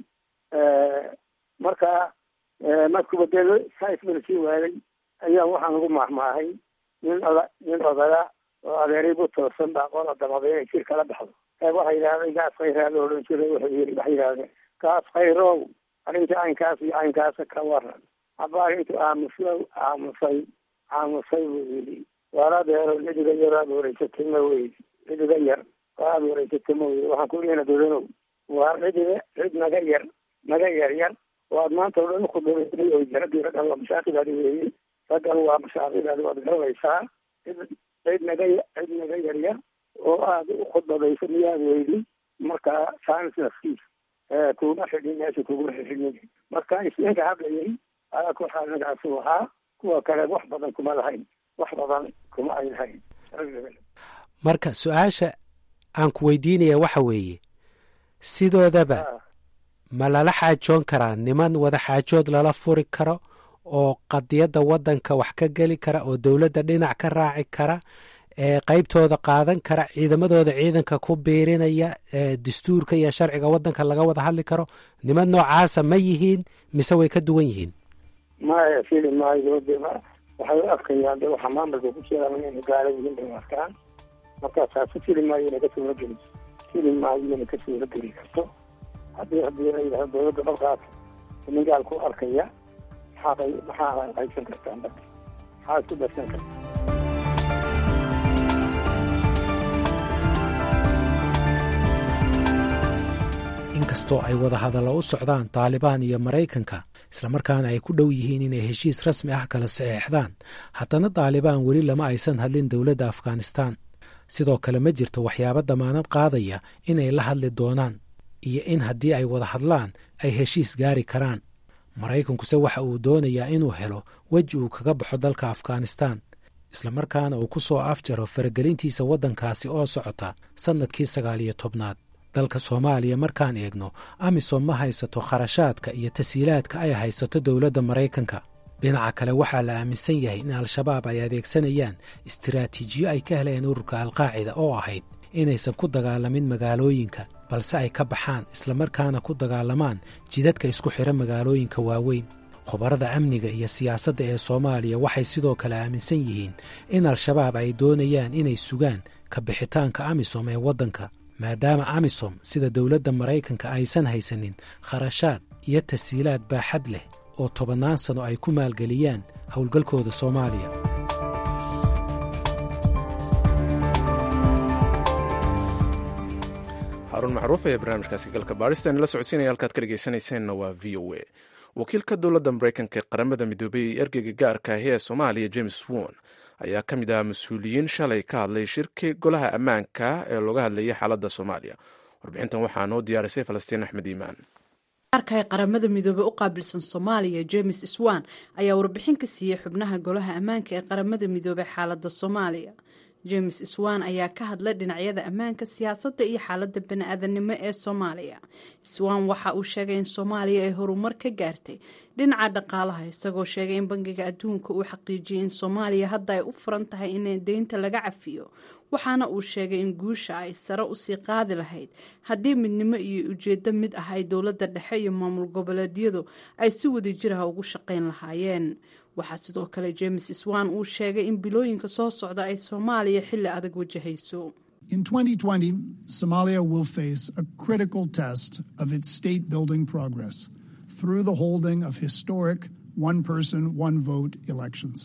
marka markuba dee jaanis lana sii waayey ayaa waxaan ugu maahmaahay nin oda nin odaya oo adeeray bu toosan baa qola damada inay jir kala baxdo ee waxay yidhahdeen gaas khayraa la odhan jiray wuxuu yiri waxay yidhahdeen gaas khayrow arrinta caynkaas iyo caynkaasa ka waran haba arrintu aamusay aamusay aamusay buu yidhi waar adeero cidiga yar aad wareysatay ma weydi cidiga yar oo aada wareysatay ma weydi waxaan ku ina dodanow waar cidiga cid naga yar naga yar yar oo aad maanta o dhan ukhudbaday oo jaradii raggan waa mashaakidaadi weeye raggan waa mashaakidaadi waad garanaysaa cid cid naga cid naga yar yar oo aada u khudbadayso miyaad weydi marka saanis nafkiis kuma xidhin meesha kuguma xidhin marka isninka hadlayay ayaa ku xaalinkaasuu ahaa kuwa kale wax badan kuma lahayn wax badan kuma ay lahayn marka su-aasha aan ku weydiinaya waxa weeye sidoodaba ma lala xaajoon karaa niman wada xaajood lala furi karo oo qadiyadda waddanka wax ka geli kara oo dowladda dhinac ka raaci kara ee qaybtooda qaadan kara ciidamadooda ciidanka ku biirinaya dastuurka iyo sharciga waddanka laga wada hadli karo niman noocaasa ma yihiin mise way ka duwan yihiin maya fili maayo de waxay u arkayaan de waxa maamulka ku jiraan inayna gaala yihiin bay arkaan marka taasi fili maayo inay ka suura geliso fili maayo inay ka suura geli karto haddii haddii la yidhahdo dowladda dalkaas nin gaal ku arkaya maxaa maxaa qaybsan kartaan marka maxaa isku darsan karta inkastoo ay wada hadallo u socdaan taalibaan iyo maraykanka islamarkaana ay ku dhow yihiin inay heshiis rasmi ah kala saxeexdaan haddana taalibaan weli lama aysan hadlin dowladda afghanistaan sidoo kale ma jirto waxyaabo damaanad qaadaya inay la hadli doonaan iyo in haddii ay wada hadlaan ay heshiis gaari karaan maraykankuse waxa uu doonayaa inuu helo weji uu kaga baxo dalka afghanistaan islamarkaana uu ku soo afjaro faragelintiisa waddankaasi oo socota sannadkii sagaal iyo tobnaad dalka soomaaliya markaan eegno amisom ma haysato kharashaadka iyo tasiilaadka ay haysato dowladda maraykanka dhinaca kale waxaa la aaminsan yahay in al-shabaab ay adeegsanayaan istiraatiijiyo ay ka heleen ururka alqaacida oo ahayd inaysan ku dagaalamin magaalooyinka balse ay ka baxaan islamarkaana ku dagaalamaan jidadka isku xidha magaalooyinka waaweyn khubarada amniga iyo siyaasadda ee soomaaliya waxay sidoo kale aaminsan yihiin in al-shabaab ay doonayaan inay sugaan ka bixitaanka amisom ee waddanka maadaama amisom sida dowladda maraykanka aysan haysanin kharashaad iyo tasiilaad baaxad leh oo tobannaan sano ay ku maalgeliyaan howlgalkooda soomaaliya xaarun macruuf ee barnaamijkaasi galka baadhistan la socodsiinaya halkaad ka dhegeysanayseena waa v o a wakiilka dowladda maraykanka ee qaramada midoobay ee ergeyga gaarka ahi ee soomaaliya james won ayaa ka mid ah mas-uuliyiin shalay ka hadlay shirki golaha ammaanka ee looga hadlayay xaaladda soomaaliya warbixintan waxaa noo diyaarisay falastiin axmed iimaan arka ee qaramada midoobey u qaabilsan soomaaliya james swan ayaa warbixin ka siiyey xubnaha golaha ammaanka ee qaramada midoobey xaaladda soomaaliya james swan ayaa ka hadlay dhinacyada ammaanka siyaasadda iyo xaaladda bani-aadanimo ee soomaaliya swan waxa uu sheegay in soomaaliya ay horumar ka gaartay dhinaca dhaqaalaha isagoo sheegay in bangiga adduunka uu xaqiijiyey in soomaaliya hadda ay u furan tahay in deynta laga cafiyo waxaana uu sheegay in guusha ay sare usii qaadi lahayd haddii midnimo iyo ujeedo mid ah ay dowladda dhexe iyo maamul goboleedyadu ay si wadajiraha ugu shaqayn lahaayeen waxaa sidoo kale james swan uu sheegay in bilooyinka soo socda ay soomaaliya xilli adag wajahayso In 2020, Somalia will face a critical test of its state building progress through the holding of historic one person, one vote elections.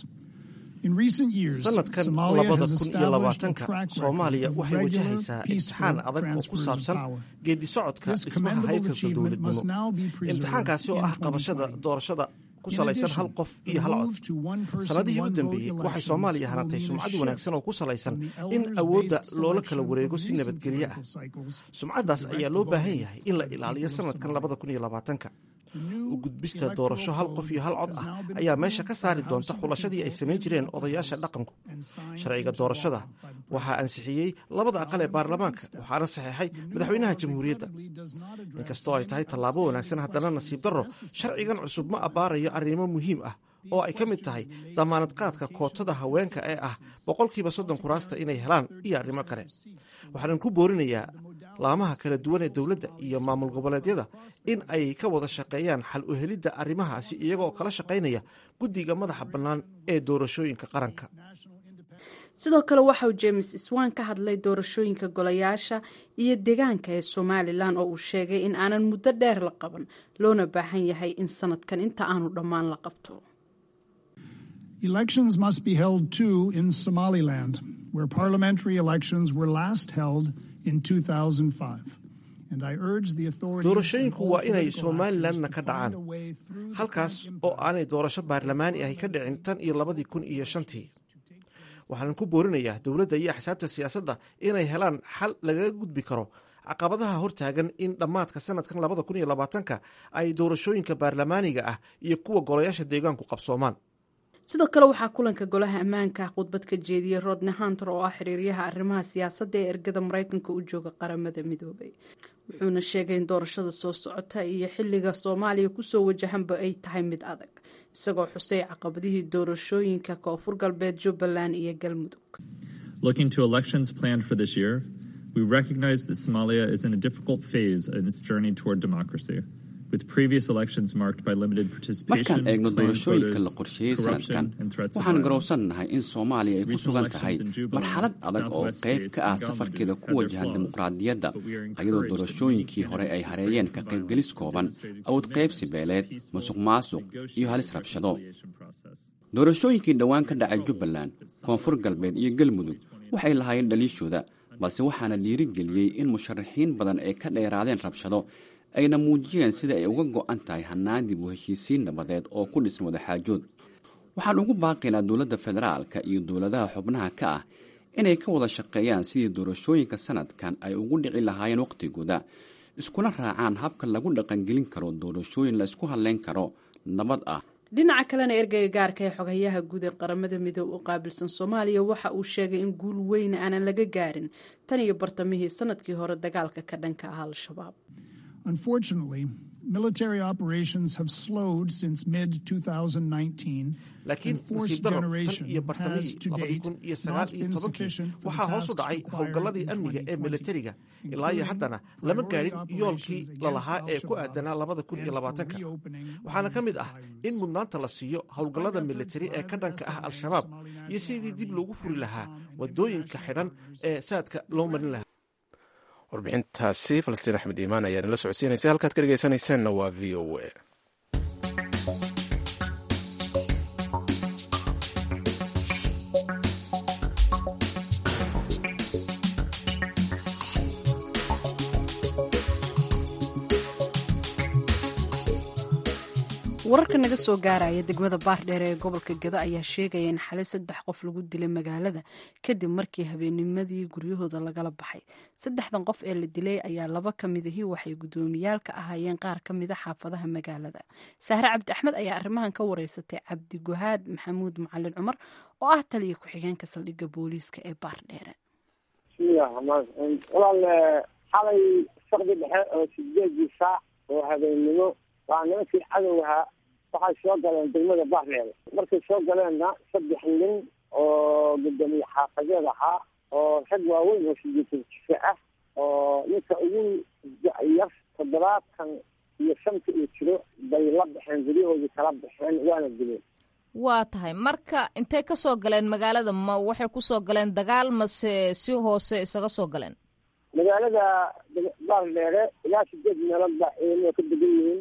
sanadkan labada kun iyo labaatanka soomaaliya waxay wajahaysaa imtixaan adag oo ku saabsan geedi socodka dhismaha haykalka dowladnimo imtixaankaasi oo ah qabashada doorashada ku salaysan hal qof iyo hal cod sannadihii u dambeeyey waxay soomaaliya hanantay sumcad wanaagsan oo ku salaysan in awoodda loola kala wareego si nabadgelyo ah sumcaddaas ayaa loo baahan yahay in la ilaaliyo sanadkan labada kun iyo labaatanka u gudbista doorasho hal qof iyo hal cod ah ayaa meesha ka saari doonta xulashadii ay samayn jireen odayaasha dhaqanku sharciga doorashada waxaa ansixiyey labada aqal ee baarlamaanka waxaana saxeexay madaxweynaha jamhuuriyadda inkastoo ay tahay tallaabo wanaagsan haddana nasiib darro sharcigan cusub ma abbaarayo arrimo muhiim ah oo ay ka mid tahay damaanad qaadka kootada haweenka ee ah boqolkiiba soddon kuraasta inay helaan iyo arrimo kale waxaanan ku boorinayaa laamaha kala duwan ee dowladda iyo maamul goboleedyada in ay ka wada shaqeeyaan xal u helidda arrimahaasi iyagoo kala shaqaynaya guddiga madaxa bannaan ee doorashooyinka qaranka sidoo kale waxauu james swan ka hadlay doorashooyinka golayaasha iyo deegaanka ee somalilan oo uu sheegay in aanan muddo dheer la qaban loona baahan yahay in sanadkan inta aanu dhammaan la qabto Elections must be held too in Somaliland, where parliamentary elections were last held in 2005. And I urge the authorities doorashooyinku waa inay somalilanna ka dhacaan halkaas oo aanay doorasho baarlamaani ahi ka dhicin tan iyo labadii kun iyo shantii waxaanan ku boorinayaa dowladda iyo axsaabta siyaasadda inay helaan xal lagaga gudbi karo caqabadaha hortaagan in dhammaadka sanadkan labada kun iyo labaatanka ay doorashooyinka baarlamaaniga ah iyo kuwa golayaasha deegaanku qabsoomaan sidoo kale waxaa kulanka golaha ammaanka khudbad ka jeediyey rodney hunter oo ah xiriiryaha arrimaha siyaasadda ee ergada maraykanka u jooga qaramada midoobay wuxuuna sheegay in doorashada soo socota iyo xilliga soomaaliya kusoo wajahanba ay tahay mid adag isagoo xusay caqabadihii doorashooyinka koonfur galbeed jubbaland iyo galmudug Looking to elections planned for this year, we recognize that Somalia is in a difficult phase in its journey toward democracy, with previous elections marked by limited participation, markaan eegno claimed doorashooyinka la quotas, qorsheeyey corruption, sanadkan and threats of waxaan violence. garowsannahay in soomaaliya ay ku Recent sugan tahay elections in Juba, marxalad adag oo Southwest qayb states, ka ah and safarkeeda Galmudug ku had their wajahan flaws, dimuqraadiyadda but we are iyadoo encouraged that doorashooyinkii hore ay hareeyeen ka qaybgelis kooban awood qaybsi beeleed musuq maasuq iyo halis rabshado doorashooyinkii dhowaan ka dhacay jubbaland koonfur galbeed iyo galmudug waxay lahaayeen dhaliishooda balse waxaana dhiirigeliyey in musharaxiin badan ay ka dheeraadeen rabshado ayna muujiyeen sida ay uga go'an tahay hannaan dib u heshiisiin nabadeed oo ku dhisan wadaxaajood waxaan ugu baaqaynaa dowladda federaalka iyo dowladaha xubnaha ka ah inay ka wada shaqeeyaan sidii doorashooyinka sanadkan ay ugu dhici lahaayeen wakhtigooda iskuna raacaan habka lagu dhaqangelin karo doorashooyin la isku hadlayn karo nabad ah dhinaca kalena ergeyga gaarka ee xogayaha guud ee qaramada midoob u qaabilsan soomaaliya waxa uu sheegay in guul weyn aanan laga gaarin tan iyo bartamihii sanadkii hore dagaalka ka dhanka ah al-shabaab Unfortunately, military operations have slowed since mid 2019. laakiin and force nasiib daro tan generation iyo has bartamihii to labadii date kun iyo not sagaal iyo been tobankii sufficient for the waxaa hoos u tasks dhacay required howlgalladii in amniga ee 2020, militariga ilaa iyo haddana lama gaadhin yoolkii lalahaa ee ku aadanaa labada kun iyo labaatanka waxaana ka mid ah in mudnaanta la siiyo howlgallada militari ee ka dhanka ah al-shabaab iyo sidii dib loogu furi lahaa wadooyinka xidhan ee saadka loo marin lahaa warbixintaasi falastiin axmed iimaan ayaa nala socodsiinaysa halkaad ka dhegeysanaysaanna waa v o a wararka naga soo gaaraya degmada baardheer ee gobolka gado ayaa sheegaya in xalay saddex qof lagu dilay magaalada kadib markii habeennimadii guryahooda lagala baxay saddexdan qof ee la dilay ayaa laba ka midahii waxay guddoomiyaal ka ahaayeen qaar ka mida xaafadaha magaalada sahre cabdi axmed ayaa arrimahan ka wareysatay cabdi guhaad maxamuud macalin cumar oo ah taliya ku-xigeenka saldhigga booliiska ee baardheere bismillahi raxmaan raxiim walaal xalay saqdi dhexe oo sideedii saac oo habeennimo waa nimankii cadowha waxay soo galeen degmada baardheere markay soo galeenna saddex nin oo gudoomiye xaafadeed ahaa oo rag waaweyn oo sideetan jife ah oo ninka ugu yar toddobaatan iyo shanta uu jiro bay la baxeen guryahoodii kala baxeen waana dileen waa tahay marka intay ka soo galeen magaalada ma waxay ku soo galeen dagaal mase si hoose isaga soo galeen magaalada baardheere ilaa sideed meelood baa ciidamada ka degan yihiin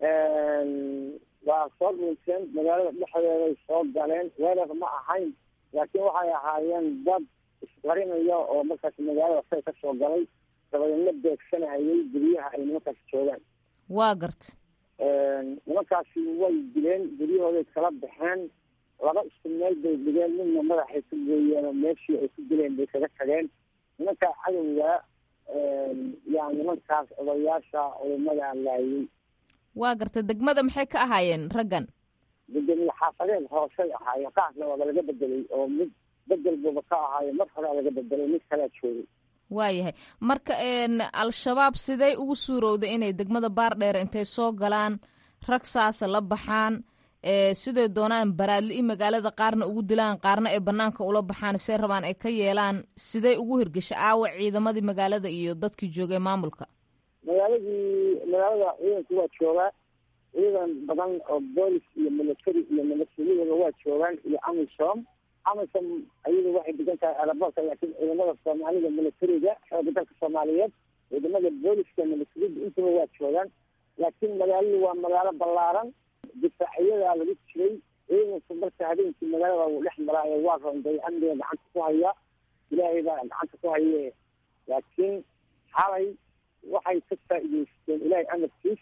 waa soo dhunteen magaalada dhexdeeday soo galeen weerar ma ahayn laakiin waxay ahaayeen dad isqarinaya oo markaas magaalada say ka soo galay dabadeedna beegsanayay guryaha ay nimankaas joogaan waa garta nimankaasi way dileen guryahooday kala baxeen laba isku meel bay dhigeen midna madaxay ku gooyeen oo meeshii ay ku dileen bay kaga tageen nimankaa cadowga yaa nimankaas odayaasha culimada laayay waa garta degmada maxay ka ahaayeen raggan gudoomiye xaafadeed hoosay ahaayeen qaarna waaba laga bedelay oo mid bedel buuba ka ahaayo mar horea laga bedelay mid kalea joogay waayahay marka al-shabaab sidey ugu suurowday inay degmada baardheer intay soo galaan rag saasa la baxaan siday doonaan baraadli i magaalada qaarna ugu dilaan qaarna ay banaanka ula baxaan see rabaan ay ka yeelaan sidey ugu hirgesha aawa ciidamadii magaalada iyo dadkii joogay maamulka magaaladii magaalada ciidanku waa joogaa ciidan badan oo boolis iyo military iyo milatariyadaba waa joogaan iyo amisom amisom ayadu waxay degan tahay aerobortka laakiin ciidamada soomaalida militariga xooga dalka soomaaliyeed ciidamada booliska militariyada intaba waa joogaan laakiin magaaladu waa magaalo ballaaran difaaciyadaa lagu jiray ciidanku marka habeenkii magaalada wuu dhex maraayo waa ronday amniga gacanta ku haya ilaahay baa gacanta ku haye laakiin xalay waxay ka faa'iidaysteen ilaahay amarkiis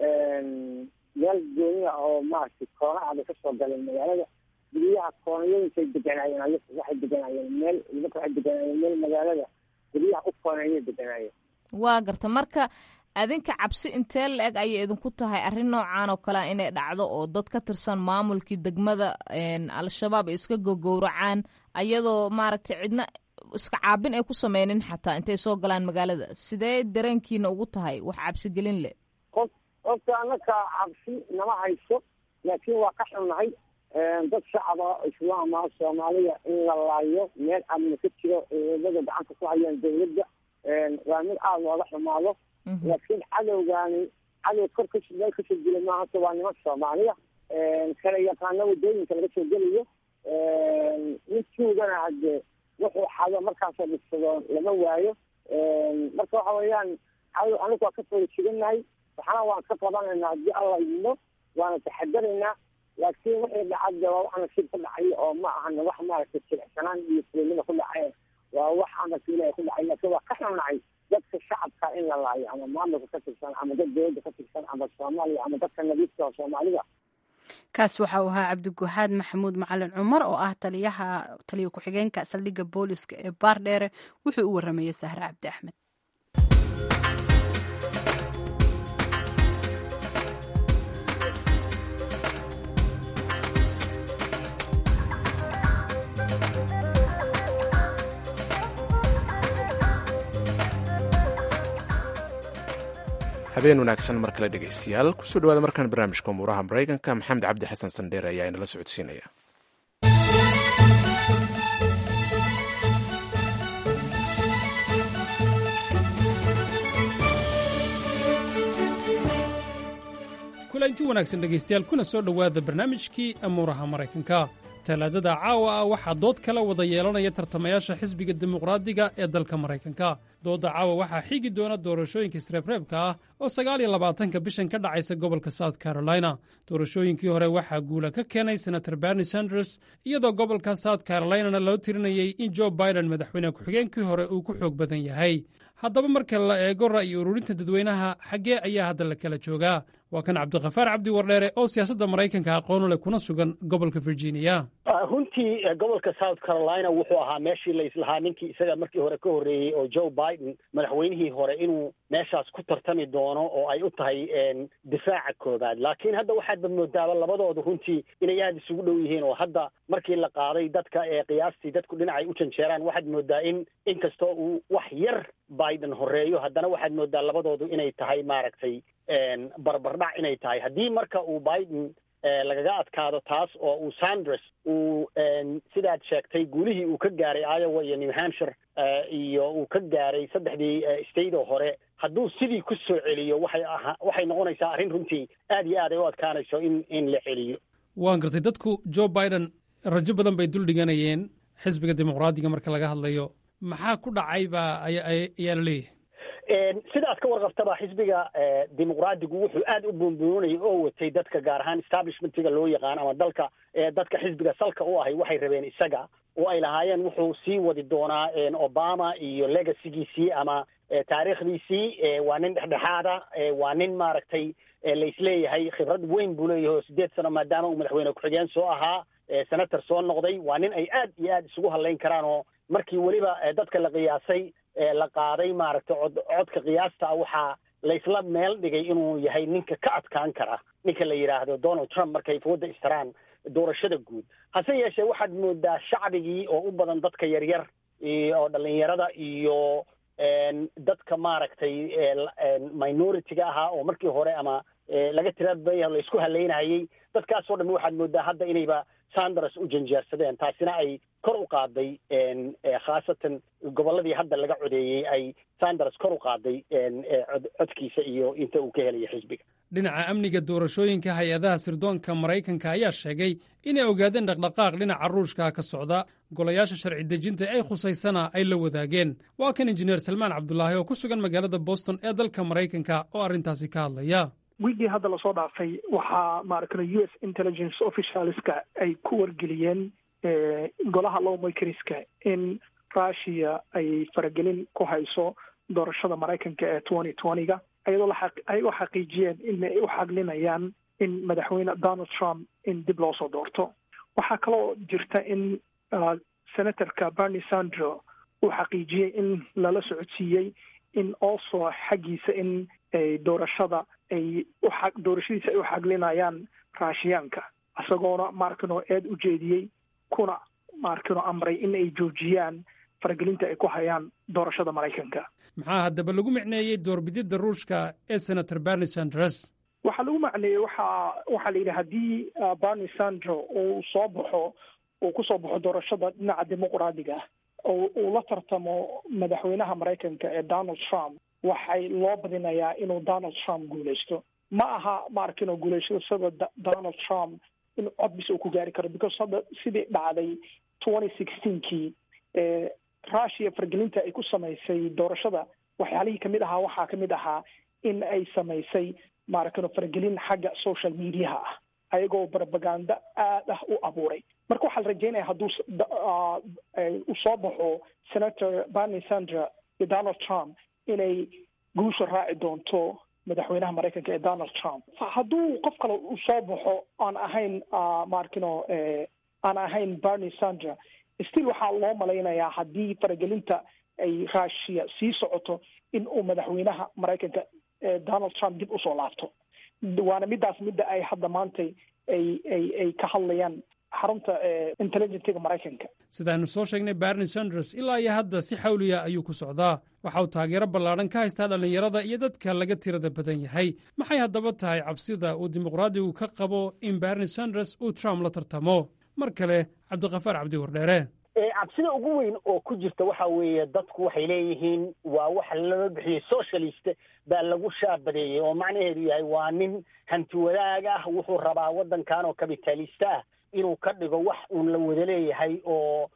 meel gooniya oo maaragtay koonaha bay kasoo galeen magaalada guryaha koonayooyinkay deganaayeen ay waxay deganaayeen meel nimanka waxay deganaayeen meel magaalada guryaha u kooneeyay deganaayeen waa garta marka adinka cabsi intee la-eg ayay idinku tahay arrin noocan oo kalea inay dhacdo oo dad ka tirsan maamulkii degmada al-shabaab ay iska gogowracaan ayadoo maaragtay cidna iska caabin ay ku sameynin xataa intay soo galaan magaalada sidee dareenkiina ugu tahay wax cabsigelin leh qof qofka anaka cabsi nama hayso laakiin waa ka xunnahay dad shacaba islaama soomaaliya in la laayo meel amni ka jiro ciidamada gacanta ku hayaan dawladda waa mid aada looga xumaado laakiin cadowgaani cadow kor ka meel kasoo gela maahase waa niman soomaaliya kala yaqaano wadooyinka laga soo gelayo midkuugana hadde wuxuu xado markaasoo dhigsado lama waayo marka waxa weeyaan cadow anigu waa ka foolajiganahay waxna waan ka qabanaynaa haddii alla idmo waana taxadaraynaa laakiin wixii dhacadda waa wax nasiib ku dhacay oo ma ahan wax maaragtay jilicsanaan iyo fulinima ku dhacay waa wax amarka ilahi ku dhacay laakiin waa ka xunacay dadka shacabka in la laayo ama maamulka ka tirsan ama dad dowladda ka tirsan ama soomaaliya ama dadka nadiifka oo soomaalida kaas waxa uu ahaa cabdiguxaad maxamuud macalin cumar oo ah taliyaha taliya ku-xigeenka saldhigga booliska ee baardheere wuxuu u waramayey sahre cabdi axmed habeen wanaagsan mar kale dhegaystayaal kusoo dhawaada markaan barnaamijka umuuraha maraykanka maxamed cabdi xasan sandheer ayaa inala socodsiinaya kulanti wanaagsan dhegaystayaal kuna soo dhowaada barnaamijkii amuuraha maraykanka talaadada caawa ah waxaa dood kala wada yeelanaya tartamayaasha xisbiga dimuqraadiga ee dalka maraykanka doodda caawa waxaa xigi doona doorashooyinka isreebreebka ah oo sagaal iyo labaatanka bishan ka dhacaysa gobolka south carolina doorashooyinkii hore waxaa guula ka keenay senator berni sanders iyadoo gobolka south carolinana loo tirinayey in jo biden madaxweyne ku-xigeenkii hore uu ku xoog badan yahay haddaba marka la eego ra'yi ururinta dadweynaha xaggee ayaa hadda la kala joogaa waa kan cabdikhafaar cabdi wardheere oo siyaasadda maraykanka aqoonu leh kuna sugan gobolka virginia runtii gobolka south carolina wuxuu ahaa meeshii la islahaa ninkii isaga markii hore ka horreeyey oo joe biden madaxweynihii hore inuu meeshaas ku tartami doono oo ay u tahay difaaca koobaad laakiin hadda waxaadba moodaaba labadoodu runtii inay aada isugu dhow yihiin oo hadda markii la qaaday dadka ee qiyaastii dadku dhinacay u janjeeraan waxaad moodaa in inkastoo uu wax yar biden horeeyo haddana waxaad moodaa labadoodu inay tahay maaragtay barbardhac inay tahay haddii marka uu biden lagaga adkaado taas oo uu sanders uu sidaad sheegtay guulihii uu ka gaaray iowa iyo new hampshire iyo uu ka gaaray saddexdii state oo hore hadduu sidii ku soo celiyo waxay aha waxay noqonaysaa arrin runtii aad iyo aad ay u adkaanayso in in la celiyo waan gartay dadku joe biden rajo badan bay dul dhiganayeen xisbiga dimuqraadiga marka laga hadlayo maxaa ku dhacay baa ayaa la leeyahay sidaas ka warqabtaba xisbiga dimuqraadigu wuxuu aad u buunbuunayay oo watay dadka gaar ahaan establishmentiga loo yaqaan ama dalka dadka xisbiga salka u ahay waxay rabeen isaga oo ay lahaayeen wuxuu sii wadi doonaa obama iyo legacygiisii ama taariikhdiisii waa nin dhexdhexaada waa nin maaragtay laisleeyahay khibrad weyn buu leeyahay oo sideed sano maadaama uu madaxweyne ku-xigeen soo ahaa senator soo noqday waa nin ay aad iyo aad isugu hadlayn karaan oo markii weliba dadka la qiyaasay la qaaday maaragtay cod codka qiyaasta ah waxaa laysla meel dhigay inuu yahay ninka ka adkaan kara ninka la yidhaahdo donald trump markay fooda istaraan doorashada guud hase yeeshee waxaad moodaa shacbigii oo u badan dadka yaryar oo dhalinyarada iyo dadka maaragtay minority-ga ahaa oo markii hore ama laga tirabaya laysku halaynayay dadkaasoo dhan waxaad moodaa hadda inayba sanders u janjeersadeen taasina ay kor u qaaday khaasatan gobolladii hadda laga codeeyey ay sanders kor u qaaday codkiisa iyo inta uu ka helayo xisbiga dhinaca amniga doorashooyinka hay-adaha sirdoonka maraykanka ayaa sheegay inay ogaadeen dhaqdhaqaaq dhinaca ruushka ka socda golayaasha sharci dejinta ay khusaysana ay la wadaageen waa kan injineer salmaan cabdulaahi oo ku sugan magaalada boston ee dalka maraykanka oo arrintaasi ka hadlaya wiigii hadda lasoo dhaafay waxaa maaragtay u s intelligence officialska ay ku wargeliyeen golaha lowmakeriska in russia ay faragelin ku hayso doorashada maraykanka ee twenty twenty-ga iyadoo ay u xaqiijiyeen inay u xaglinayaan in madaxweyne donald trump in dib loo soo doorto waxaa kaloo jirta in senatorka bernie sandro uu xaqiijiyey in lala socodsiiyey in also xaggiisa in doorashada ay uxa doorashadiisa ay u xaglinayaan raashiyaanka isagoona maarkano eed u jeediyey kuna maarkano amray in ay joojiyaan faragelinta ay ku hayaan doorashada maraykanka maxaa haddaba lagu micneeyey doorbididda ruushka ee senator bernie sanders waxaa lagu macneeyey waxa waxaa la yidhi haddii barney sandro uu soo baxo uu kusoo baxo doorashada dhinaca dimuqraadiga oo uu la tartamo madaxweynaha maraykanka ee donald trump waxay loo badinayaa inuu donald trump guuleysto ma aha ma arkin oo guuleysashada donald trump in cod bis uu ku gaari karo because hadda sidii dhacday twenty sixteenkii russia fargelinta ay ku samaysay doorashada waxyaalihii kamid ahaa waxaa kamid ahaa in ay samaysay maaragtay faragelin xagga social mediaha ah ayagoo propaganda aad ah u abuuray marka waxaa la rajeynaya hadduu u soo baxo senator barney sandra iyo donald trump inay guusha raaci doonto madaxweynaha maraykanka ee donald trump hadduu qof kale u soo baxo aan ahayn maarkino aan ahayn barney sandra still waxaa loo malaynayaa haddii faragelinta ay russia sii socoto in uu madaxweynaha maraykanka donald trump dib usoo laabto waana midaas midda ay hadda maantay ay ay ay ka hadlayaan xarunta intelligentiga maraykanka sidaaynu soo sheegnay barney sanders ilaa iyo hadda si xawliya ayuu ku socdaa waxa uu taageero ballaadhan ka haystaa dhallinyarada iyo dadka laga tirada badan yahay maxay haddaba tahay cabsida uu dimuqraadigu ka qabo in barney sanders uu trump la tartamo mar kale cabdikafaar cabdi wardheere cabsida ugu weyn oo ku jirta waxa weeye dadku waxay leeyihiin waa waxa lala bixiyey socialist baa lagu shaabadeeyey oo macnaheedu yahay waa nin hanti wadaag ah wuxuu rabaa waddankan oo kapitalista ah inuu ka dhigo wax uun la wada leeyahay oo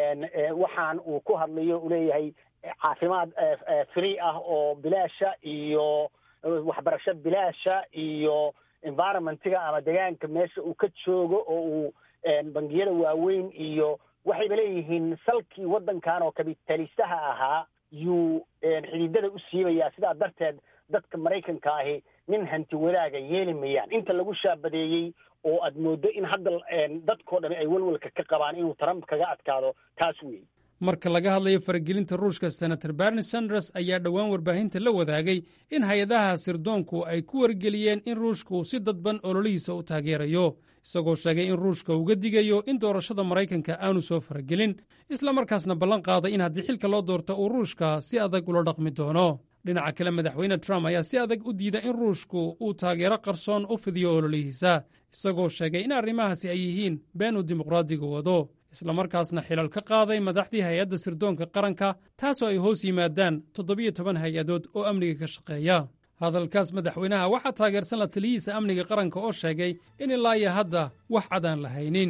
waxaan uu ku hadlayo uu leeyahay caafimaad free ah oo bilaasha iyo waxbarasho bilaasha iyo environmentiga ama deegaanka meesha uu ka joogo oo uu bangiyada waaweyn iyo waxayba leeyihiin salkii waddankan oo kabitalistaha ahaa yuu xididada u siibayaa sidaa darteed dadka maraykanka ahi nin hanti wadaaga yeeli mayaan inta lagu shaabadeeyey oo aad mooddo in hadda dadkoo dhami ay welwelka ka qabaan inuu trump kaga adkaado taas weeye marka laga hadlayo faragelinta ruushka senator barney sanders ayaa dhowaan warbaahinta la wadaagay in hay-adaha sirdoonku ay ku wargeliyeen in ruushka uu si dadban ololihiisa u taageerayo isagoo sheegay in ruushka uga digayo in doorashada maraykanka aanu soo faragelin isla markaasna ballan qaaday in haddii xilka loo doorto uu ruushka si adag ula dhaqmi doono dhinaca kale madaxweyne trump ayaa si adag u diida in ruushku uu taageero qarsoon u fidiyo ololihiisa isagoo sheegay in arrimahaasi ay yihiin been uu dimuqraadiga wado islamarkaasna xilal ka qaaday madaxdii hay-adda sirdoonka qaranka taasoo ay hoos yimaadaan toddobiyo toban hay-adood oo amniga ka shaqeeya hadalkaas madaxweynaha waxaa taageersan la taliyihiisa amniga qaranka oo sheegay in ilaa iyo hadda wax cad aan la haynin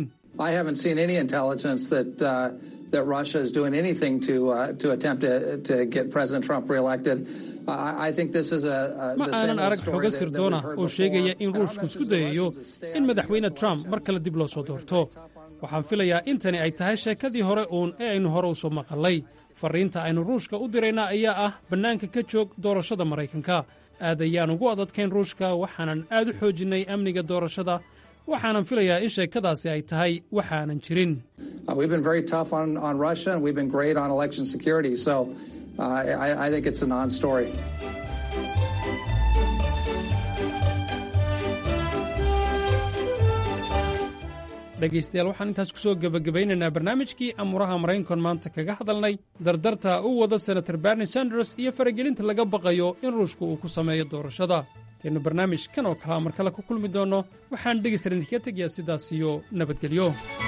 that Russia is doing anything to uh, to attempt to, to get President Trump reelected. I, I think this is a, a ma aanan arag xogo sirdoona oo sheegaya in ruushku isku dayayo in madaxweyne trump mar kale dib loo soo doorto waxaan filayaa in tani ay tahay sheekadii hore uun ee aynu hore u soo maqalay farriinta aynu ruushka u dirayna ayaa ah bannaanka ka joog doorashada maraykanka aad ayaan ugu adadkayn ruushka waxaanan aad u xoojinnay amniga doorashada waxaanan filayaa in sheekadaasi ay tahay waxaanan jirin dhegaystayaal waxaan intaas ku soo gebagabaynaynaa barnaamijkii amuuraha maraynkon maanta kaga hadalnay dardarta u wada senator barney sanders iyo faragelinta laga baqayo in ruushku uu ku sameeyo doorashada taynu barnaamij kan oo kalea mar kale ku kulmi doonno waxaan dhegaystalan idinkaga tegayaa sidaas iyo nabadgelyo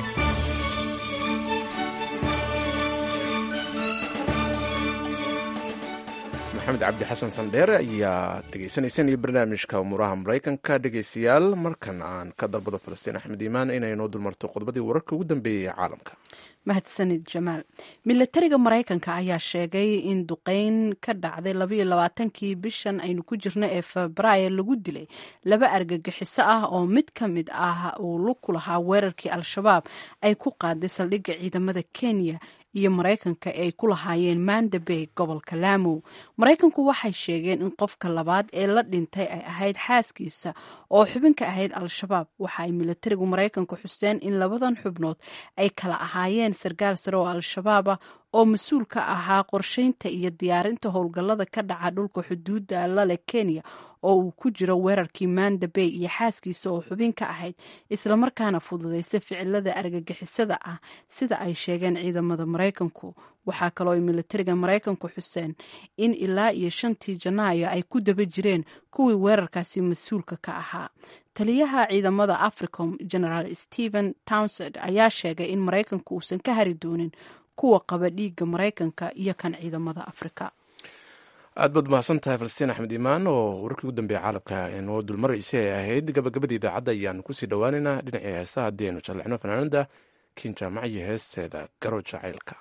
maxamed cabdi xasan sandheere ayaa dhegaysanaysaan iyo barnaamijka umuuraha maraykanka dhegaystayaal markan aan ka dalbado falastiin axmed iimaan inay noo dulmarto qodobadii wararka ugu dambeeyey ee caalamka mahadsanid jamaal milatariga maraykanka ayaa sheegay in duqeyn ka dhacday labayo labaatankii bishan aynu ku jirno ee febraayo lagu dilay laba argagixiso ah oo mid ka mid ah uu lug ku lahaa weerarkii al-shabaab ay ku qaaday saldhigga ciidamada kenya iyo maraykanka ay ku lahaayeen manda bay gobolka laamo maraykanku waxay sheegeen in qofka labaad ee la dhintay ay ahayd xaaskiisa oo xubin ka ahayd al-shabaab waxa ay milatarigu maraykanku xuseen in labadan xubnood ay kala ahaayeen sarkaal sare oo al-shabaaba oo mas-uul ka ahaa qorsheynta iyo diyaarinta howlgallada ka dhaca dhulka xuduudda lale kenya oo uu ku jiro weerarkii manda bay iyo xaaskiisa oo xubin ka ahayd islamarkaana fududaysa ficilada argagixisada ah sida ay sheegeen ciidamada maraykanku waxaa kaloo ay militariga maraykanku xuseen in ilaa iyo shantii janaayo ay ku daba jireen kuwii weerarkaasi mas-uulka ka ahaa taliyaha ciidamada africom generaal stephen townsend ayaa sheegay in maraykanku uusan ka hari doonin kuwa qaba dhiigga maraykanka iyo kan ciidamada afrika aad baad mahadsan tahay falastiin axmed imaan oo wararkii ugu dambeeya caalamka noo dulmaraysa ay ahayd gabagabada idaacadda ayaanu kusii dhowaaneynaa dhinacii heesa haddii aynu jallexno fanaanada kiin jaamac iyo heesteeda garo jacaylka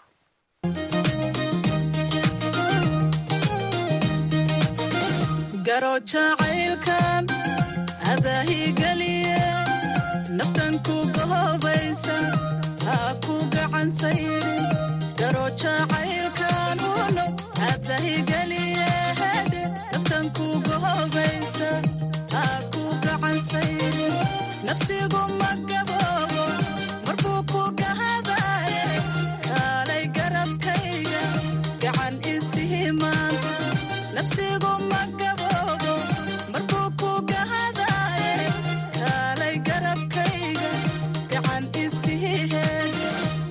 garo jacaylkan adaahigeliye naftan ku gahoobaysa ha ku gacansayrin garo jacaylkan uno adahigeliye hedhe naftan ku gahoobaysa ha ku gacansayrin nafsigu ma gaboobo markuu ku gahadaye kaalay garabkayga gacan isihi maanta nafsigu ma gaboobo markuu ku gahadaye kaalay garabkayga gacan isihi heedhe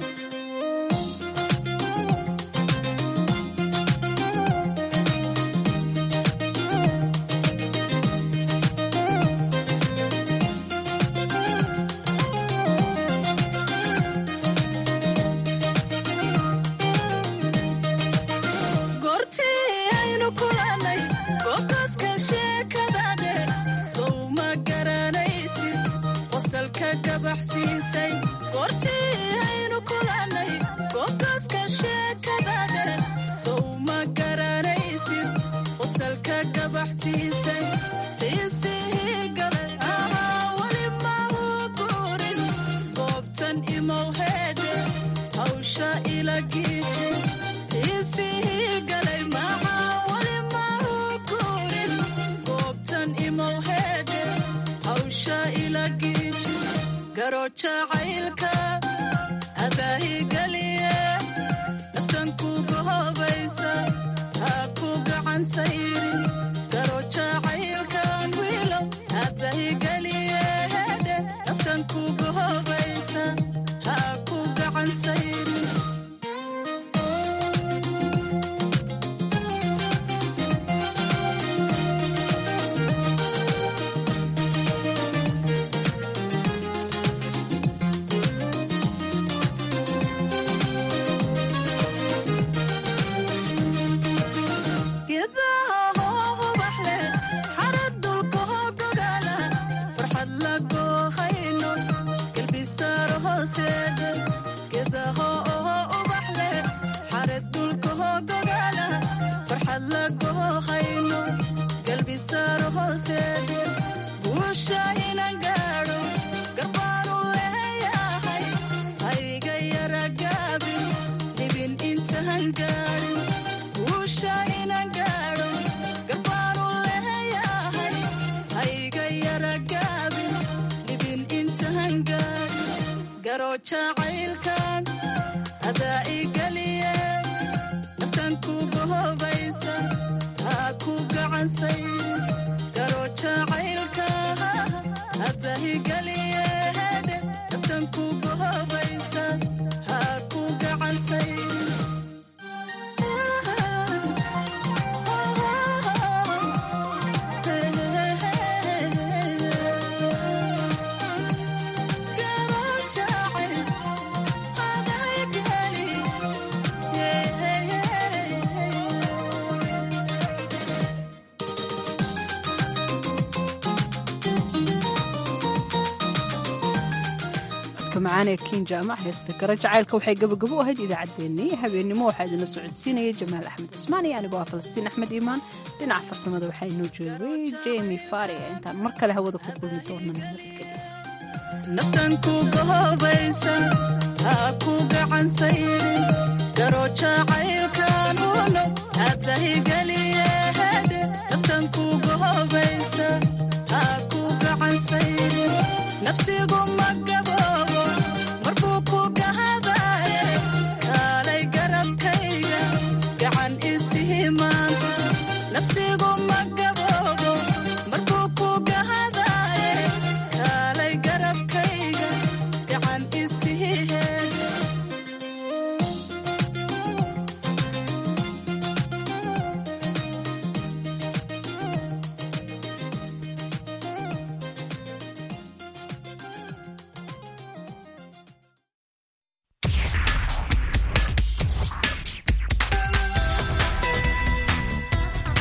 goortii aynu kulannay gootaska sheekada dheer sow ma garanaysid qosalka gabaxsiisay goortii aynu kulannay gootaska sheekada dheer sow ma garanaysid qosalka gabaxsiisay qiisihii galay ahaa weli ma uu guurin goobtan imow heedhe hawsha ila giiji qiisihii galay maxaa weli ma uu guurin goobtan imow heedhe hawsha ila giiji garo jacaylka adaahigeliye naftan ku gahoobaysa ha ku gacansayrin garo jacaylkan wiilow adaahigeliye hedhe naftan ku gahoobaysa ha ku gacansayrin geedaha hoo ubax leh xarad dulka hoo gogaala farxad la goohayno galbisaaro hooseedhe geedaha oo ubax leh xarad dulka hoo gogaala farxad la goohayno galbisaaro hooseedhe guusha inan gaadho garbaanu leeyahay hayga yara gaabin dhibin intaan gaadhin guusha inan gaadho garbaanu leeyahay hayga yara gaabin dhibin intaan gaadhin garo jacaylkan adaa igeliye naftan ku gahoobaysa ha ku gacansayrin garo jacaylka adaa igeliye hedhe naftan ku gahoobaysa ha ku gacansayrin codka macaan ee kiin jaamac heesta garo jacaylka waxay gabagabo u ahayd idaacaddeenii habeennimo waxaa idinla socodsiinaya jamaal axmed cusmaan iyo anigoo ah falastiin axmed iimaan dhinaca farsamada waxaa inoo joogay jemi fari intaan mar kale hawada ku kulmi doonana naftan ku gahoobaysa ha ku gacansayrin garo jacaylkan uno adahigeliye hedhe naftan ku gahoobaysa ha ku gacansayrin nafsigu ma gaboobo markuu ku gahadaye kaalay garabkay xabsigu maga